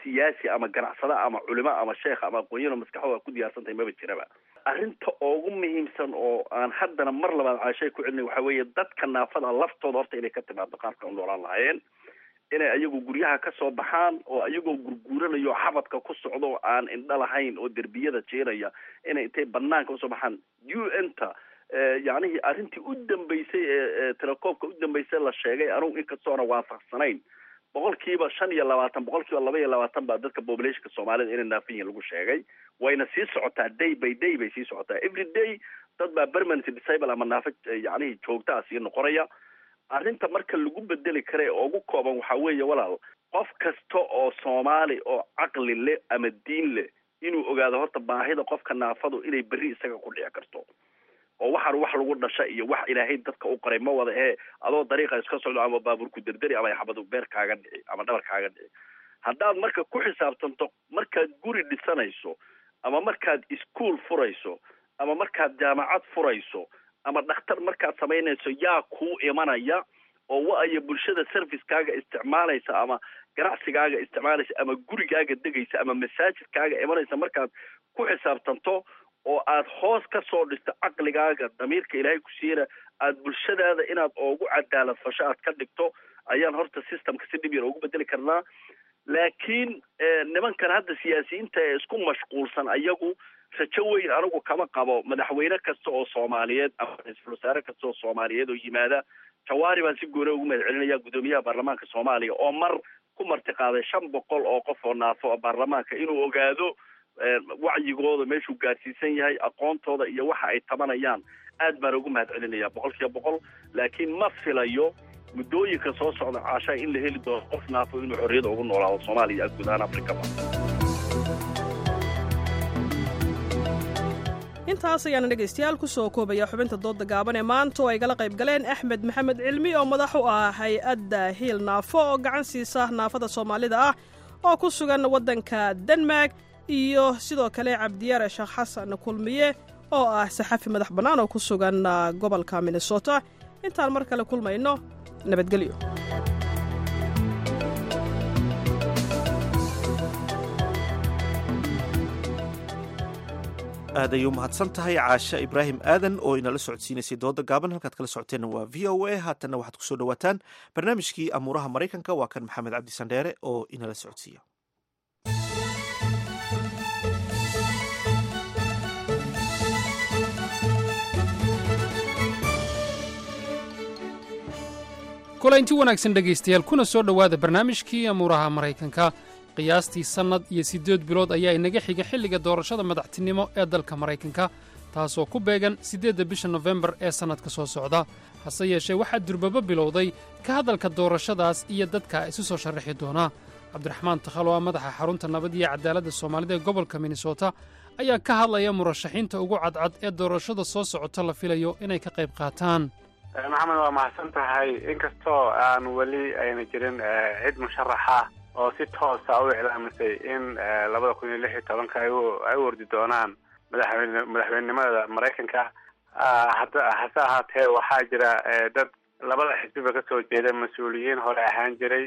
siyaasi ama ganacsada ama culimo ama sheekh ama aqoonyano maskaxdooda ku diyaarsan tahay maba jiraba arrinta ugu muhiimsan oo aan haddana mar labaad caashay ku celinay waxa weeye dadka naafada laftooda horta inay ka timaado qaabka u noolaan lahaayeen inay ayagu guryaha ka soo baxaan oo ayagoo gurguuranayo xabadka ku socdo oo aan indho lahayn oo derbiyada jeeraya inay intay banaanka usoo baxaan u n ta yacnihii arrintii u dambeysay ee telecoomka u dambeysay la sheegay anugu inkastoona waafaqsanayn boqolkiiba shan iyo labaatan boqolkiiba laba iyo labaatan baa dadka populationka soomaalida inay naafin yihiin lagu sheegay wayna sii socotaa day by day bay sii socotaa every day dad baa permanent disable ama naafo yacnihii joogtaa sii noqonaya arrinta marka lagu bedeli kara ee ugu kooban waxa weeye walaal qof kasta oo soomaali oo caqli leh ama diin leh inuu ogaado horta baahida qofka naafadu inay berri isaga ku dhici karto oo waxaan wax lagu dhasha iyo wax ilaahay dadka u qoray ma wada ee adoo dariiqa iska socdo ama baabuurku derderi ama xabadu beer kaaga dhici ama dhabar kaaga dhici haddaad marka ku xisaabtanto markaad guri dhisanayso ama markaad iskuol furayso ama markaad jaamacad furayso ama dhakhtar markaad samaynayso yaa kuu imanaya oo wa-aya bulshada servicekaaga isticmaalaysa ama ganacsigaaga isticmaalaysa ama gurigaaga degaysa ama masaajidkaaga imanaysa markaad ku xisaabtanto oo aad hoos ka soo dhisto caqligaaga damiirka ilaahay ku siiyana aad bulshadaada inaad oogu cadaalad fasho aad ka dhigto ayaan horta systemka si dhib yar ugu bedeli karnaa laakiin nimankan hadda siyaasiyiinta ee isku mashquulsan ayagu rajo weyn anigu kama qabo madaxweyne kasta oo soomaaliyeed ama ra-iisul wasaare kasta oo soomaaliyeed oo yimaada jawaari baan si gooni ugu mahad celinaya guddoomiyaha baarlamaanka soomaaliya oo mar ku martiqaaday shan boqol oo qof oo naafo baarlamaanka inuu ogaado wacyigooda meeshuu gaarsiisan yahay aqoontooda iyo waxa ay tabanayaan aad baan ugu mahad celinaya boqol kiiba boqol laakiin ma filayo muddooyinka soo socda caashaa in la heli doono qof naafo inuu xorriyada ugu noolaado soomaaliya guud ahaan afrikaba intaas ayaana dhegaystayaal ku soo koobaya xubinta dooda gaaban ee maanta oo ay gala qayb galeen axmed maxamed cilmi oo madax u ah hay-adda hiil naafo oo gacan siisa naafada soomaalida ah oo ku sugan waddanka denmark iyo sidoo kale cabdiyaare sheekh xasan kulmiye oo ah saxafi madax bannaan oo ku sugan gobolka minnesota intaan mar kale kulmayno nabadgelyo aad ayay u mahadsan tahay caashe ibraahim aadan oo inala socodsiinaysay dooda gaaban halkaad kala socoteenna waa v o a haatanna waxaad kusoo dhawaataan barnaamijkii amuuraha maraykanka waa kan maxamed cabdi sandheere oo inala socodsiiya kulaynti wanaagsan dhegaystayaal kuna soo dhowaada barnaamijkii amuuraha maraykanka qiyaastii sannad iyo siddeed bilood ayaa inaga xiga xilliga doorashada madaxtinimo ee dalka maraykanka taasoo ku beegan siddeedda bisha nofembar ee sannadka soo socda hase yeeshee waxaa durbaba bilowday ka hadalka doorashadaas iyo dadka isu soo sharraxi doona cabdiraxmaan takhal oo ah madaxa xarunta nabad iyo cadaaladda soomaalida ee gobolka minnesota ayaa ka hadlaya murashaxiinta ugu cadcad ee doorashada soo socota la filayo inay ka qayb qaataan maxamed waa mahadsan tahay inkastoo aan weli ayna jirin cid musharaxa oo si toosa u iclaamisay in labada kun iyo lix iyo tobanka ay u ordi doonaan madaxweyne madaxweynenimada maraykanka hada hase ahaatee waxaa jira dad labada xisbiba kasoo jeeda mas-uuliyiin hore ahaan jiray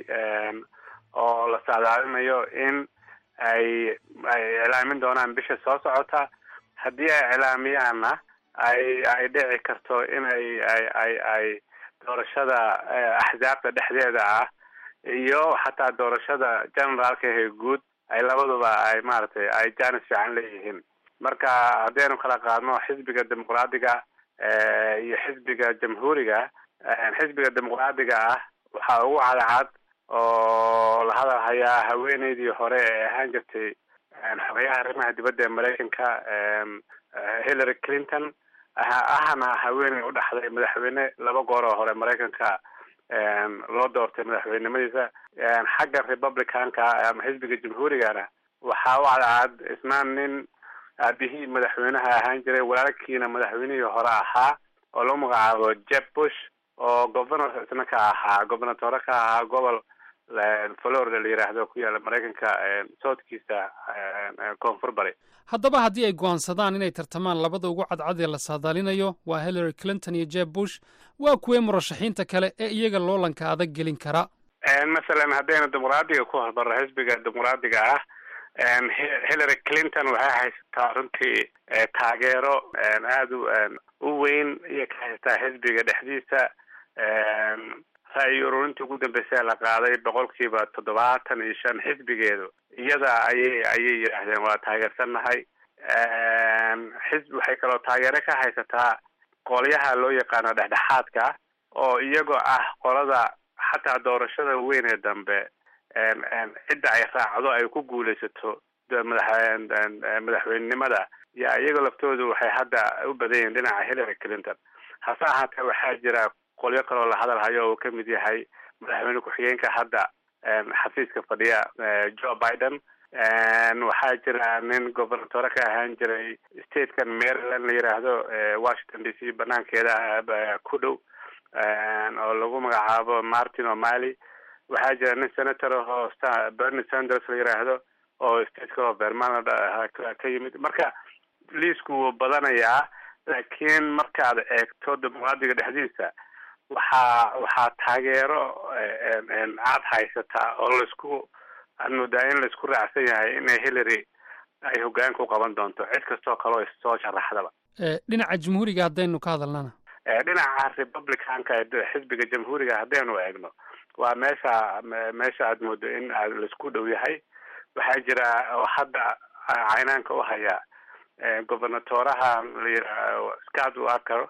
oo la sacdaalinayo in ay ay iclaamin doonaan bisha soo socota haddii ay iclaamiyaanna ay ay dhici karto in ay ay ay ay doorashada axsaabta dhexdeeda ah iyo xataa doorashada generaalka ee guud ay labaduba ay maaragtay ay jaanis fiican leeyihiin marka haddaynu kala qaadno xisbiga dimuqraadiga iyo xisbiga jamhuuriga xisbiga dimuqraadiga ah waxaa ugu cadcad oo la hadal hayaa haweeneydii hore ee ahaan jirtay xogayaha arrimaha dibadda ee maraykanka hillary clinton ahna haweeney u dhaxday madaxweyne laba goor oo hore maraykanka loo doortay madaxweynenimadiisa xagga republicanka ama xisbiga jamhuurigana waxaa u cadcad isnaan nin aabihii madaxweynaha ahaan jiray walaalkiina madaxweynihii hore ahaa oo lagu magacaabo jeb bush oo governor isna ka ahaa gobernatore ka ahaa gobol florida la yidhaahdo ku yaala maraykanka soodkiisa koonfur bari haddaba haddii ay go'aansadaan inay tartamaan labada ugu cadcad ee la saadaalinayo waa hillary clinton iyo jeb bush waa kuwee murashaxiinta kale ee iyaga loolanka adag gelin kara masalan haddaynu dimuqraadiga ku hormarno xisbiga dimuqraadiga ah hillary clinton waxay haysataa runtii taageero aada u weyn iyo ka haysataa xisbiga dhexdiisa ra-yi ururintii ugu dambeysay la qaaday boqolkiiba toddobaatan iyo shan xisbigeedu iyada ayay ayay yidhaahdeen waa taageersannahay xisbi waxay kaloo taageero ka haysataa qolyaha loo yaqaano dhexdhexaadka oo iyagoo ah qolada xataa doorashada weyn ee dambe cidda ay raacdo ay ku guulaysato madaxweynenimada yaa iyagoo laftoodu waxay hadda u badan yihiin dhinaca hillary clinton hase ahaatee waxaa jira qolyo kaloo la hadal hayo oo ka mid yahay madaxweyne ku-xigeenka hadda xafiiska fadhiya joe biden waxaa jira nin gobernatore ka ahaan jiray statekan maryland la yiraahdo washington d c banaankeeda ku dhow oo lagu magacaabo martin o'malley waxaa jira nin senator oo bernie sanders la yiraahdo oo state kaloo vermont ka yimid marka liisku wuu badanayaa laakiin markaad eegto dimuqraadiga dhexdiisa waxaa waxaa taageero aad haysataa oo laisku aad moodaa in laisku raacsan yahay inay hillary ay hogaanka u qaban doonto cid kastoo kaleo soo sharaxdaba dhinaca jamhuuriga haddaynu ka hadalnana dhinaca republicanka xisbiga jamhuuriga haddaynu eegno waa meesha meesha aad moodo in laisku dhow yahay waxaa jira oo hadda caynaanka u haya gobernatoraha layirahdo scott walker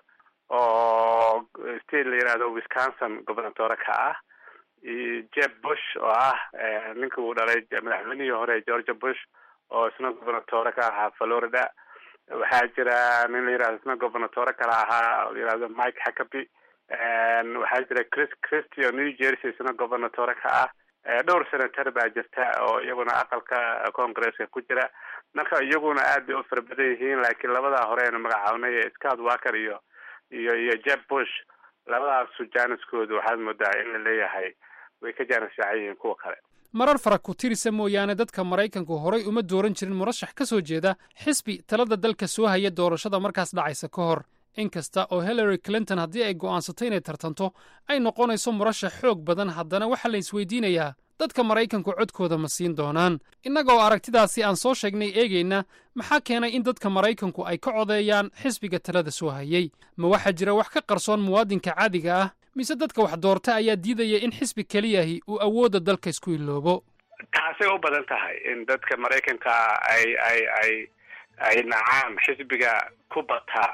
oo state la yirahdo wisconsin gobernatore ka ah iyo jeb bush oo ah ninka uu dhalay madaxweynihii hore georgia bush oo isna gobernatore ka ahaa florida waxaa jira nin la yirahdo isna gobernatore kale ahaa la yirahdo mike hackaby waxaa jira chris christy oo new jersey isna gobernatore ka ah dhowr senator baa jirta oo iyaguna aqalka congresska ku jira marka iyaguna aad bay u fara badan yihiin laakiin labadaa hore aynu magacaabnay scott walker iyo iyo iyo jeb bush labadaasu jaaniskoodu waxaad moodaa in la leeyahay way ka jaanis fiican yihiin kuwa kale marar fara ku tirisa mooyaane dadka maraykanku horay uma dooran jirin murashax ka soo jeeda xisbi talada dalka soo haya doorashada markaas dhacaysa ka hor inkasta oo hillary clinton haddii ay go'aansato inay tartanto ay noqonayso murashax xoog badan haddana waxaa la isweydiinayaa dadka maraykanku codkooda ma siin doonaan innagoo aragtidaasi aan soo sheegnay eegayna maxaa keenay in dadka maraykanku ay ka codeeyaan xisbiga talada soo hayay ma waxaa jira wax ka qarsoon muwaadinka caadiga ah mise dadka wax doorta ayaa diidaya in xisbi keliyahi uu awoodda dalka isku iloobo taasay u badan tahay in dadka maraykanka ay ay ay ay nacaan xisbiga ku bata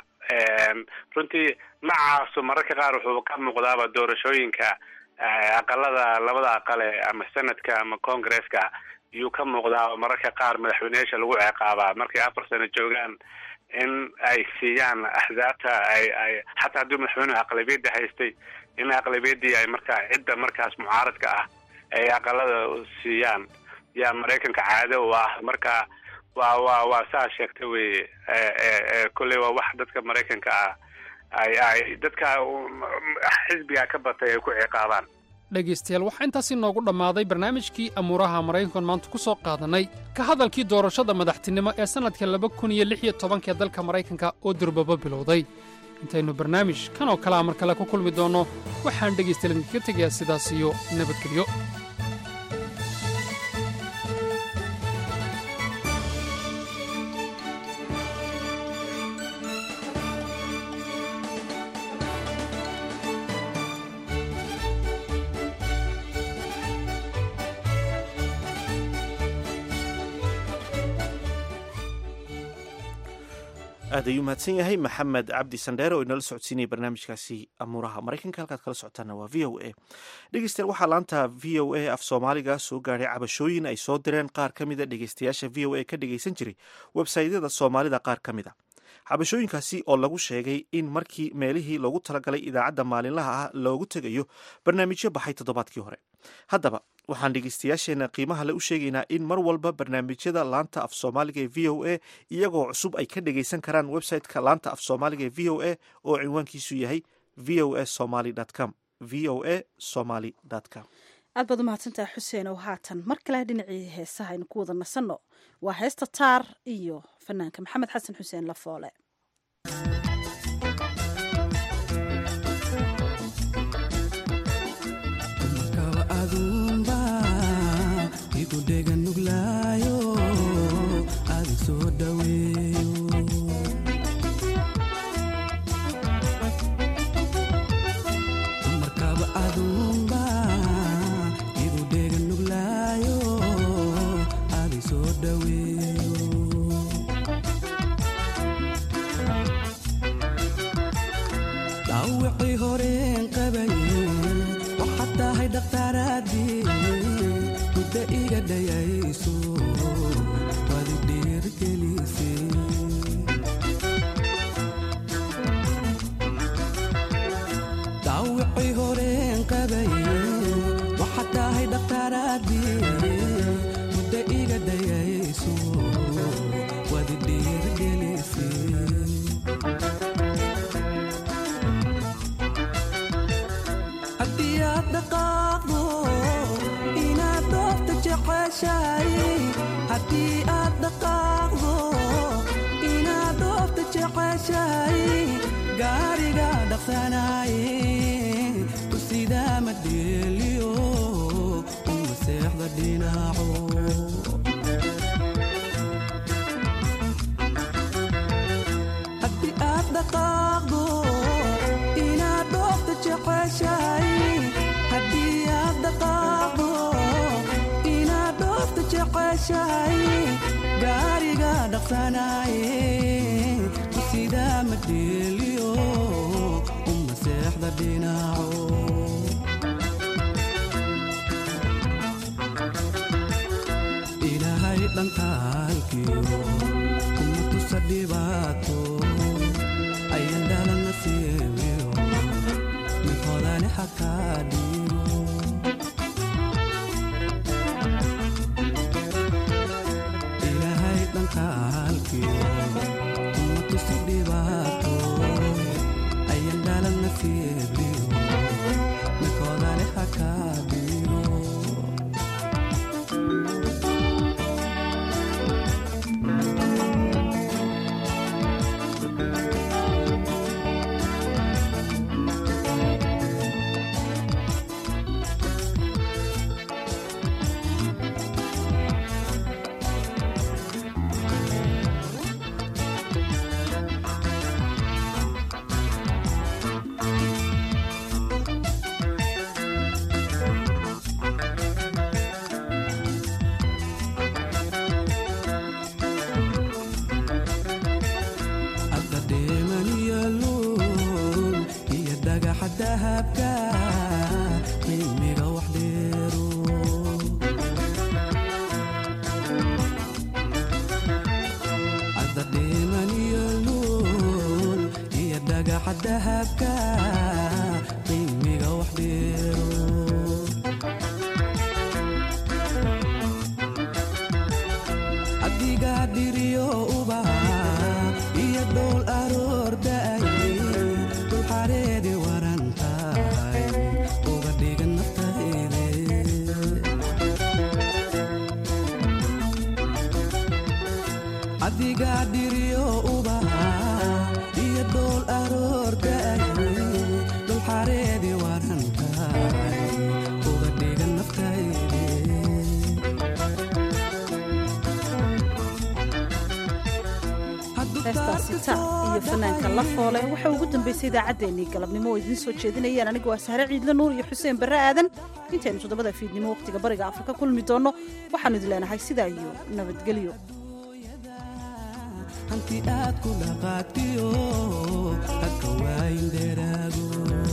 runtii nacaasu mararka qaar wuxuu ka muuqdaaba doorashooyinka aqalada labada aqale ama senadka ama congresska iyuu ka muuqdaa mararka qaar madaxweyneyaasha lagu ciqaabaa markay afar sano joogaan in ay siiyaan axzaabta ay ay xataa haddii madaxweynuhu aqlabiyadda haystay in aqlabiyadii ay markaa cidda markaas mucaaradka ah ay aqalada siiyaan yaa maraykanka caado u ah marka waa waa waa saa sheegta weye kolley waa wax dadka maraykanka ah ay ay dadka xisbiga ka batay ay ku ciqaabaan dhegaystayaal waxaa intaasi noogu dhammaaday barnaamijkii amuuraha maraykankan maanta ku soo qaadannay ka hadalkii doorashada madaxtinimo ee sannadka laba kun iyo lix iyo tobankaee dalka maraykanka oo durbaba bilowday intaynu barnaamij kan oo kalea mar kale ku kulmi doonno waxaan dhegaystayaal idinkaga tegayaa sidaas iyo nabadgelyo aad ayuu mahadsan yahay maxamed cabdi sandheere oo inala socodsiinaya barnaamijkaasi amuuraha maraykanka halkaad kala socotaana waa v o a dhegeystayaal waxaa laanta v o a af soomaaliga soo gaadhay cabashooyin ay soo direen qaar ka mida dhegeystayaasha v o a ka dhegeysan jiray websaytyada soomaalida qaar ka mid a cabashooyinkaasi oo lagu sheegay in markii meelihii loogu talagalay idaacadda maalinlaha ah loogu tegayo barnaamijyo baxay toddobaadkii hore haddaba waxaan dhegeystayaasheena qiimaha le u sheegaynaa in mar walba barnaamijyada laanta af soomaaliga ee v o a iyagoo cusub ay ka dhegeysan karaan website-ka laanta af soomaaliga ee v o a oo cinwaankiisu yahay v o a somaly com v o a somaly com aad baad u mahadsantaha xuseen oo haatan mar kale dhinacii heesaha aynu ku wada nasanno waa heesta taar iyo fanaanka maxamed xasan xuseen lafoole aduu wadi dhiirgelisay dhaawicii horeen qabay waxaad tahay dhakhtaaradii muddo iga dayayso wadi dhiirgelisay haddii aad dhaqaaqdo inaad dhoofta jeceshahay haddii aad dhaqaaqdo inaad dhoofta jeceshahay gaariga dhaqsanaye tusidaa madheeliyo uma seexda dhinaco haddii aad dhaqaaqdo inaad dhoofta jeceshahay haddii aad dhaqaaqdo inaad dhoofta jeceshahay gaariga dhaqsanaye tusidaa madheeliyo uma seexda dhinaco ilaahay dhankaalkiyo kuma tusa dhibaato ayan dhalan nasiibiyo mid hodani xakaa dhiibo ilaahay dhankaalkiyo kuma tusa dhibaato ayan dhalan nasiibiyo mid hodani xakaa dhiibo hadda dheemaniyo luul iyo dhagaxa dahabka qiimiga wax dheero hadda dheemaniyo luul iyo dhagaxa dahabka qiimiga wax dheero adiga dhiriyo ubaha iyo dhowl aroor da'ay dul xareedi waran tahay uga dhigan naftayde adiga dhiriyo ubaha iyo dhowl aroor da'ay dul xareedi waran tahay uga dhigan naftayde heestaasi ta iyo fanaanka la foole waxaa ugu dambaysay idaacaddeenii galabnimo oo idiin soo jeedinayaan anigu waa sahre ciidle nuur iyo xuseen barre aadan intaynu toddobada fiidnimo wakhtiga bariga afrika kulmi doonno waxaanu idin leenahay sidaa iyo nabadgelyo hanti aad ku dhaqaatiyo dadka waayin dheeraago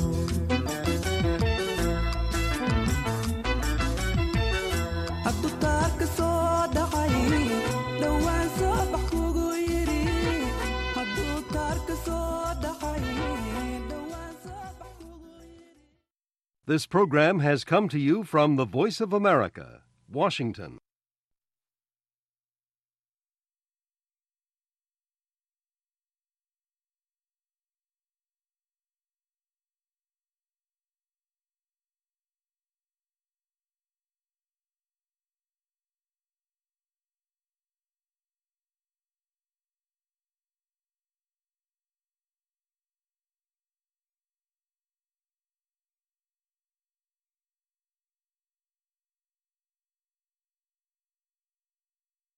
hadduu taarka soo dhacay dhowaan soo bax kugu yidhi hadduu taarka soo dhacay This program has come to you from the Voice of America, Washington.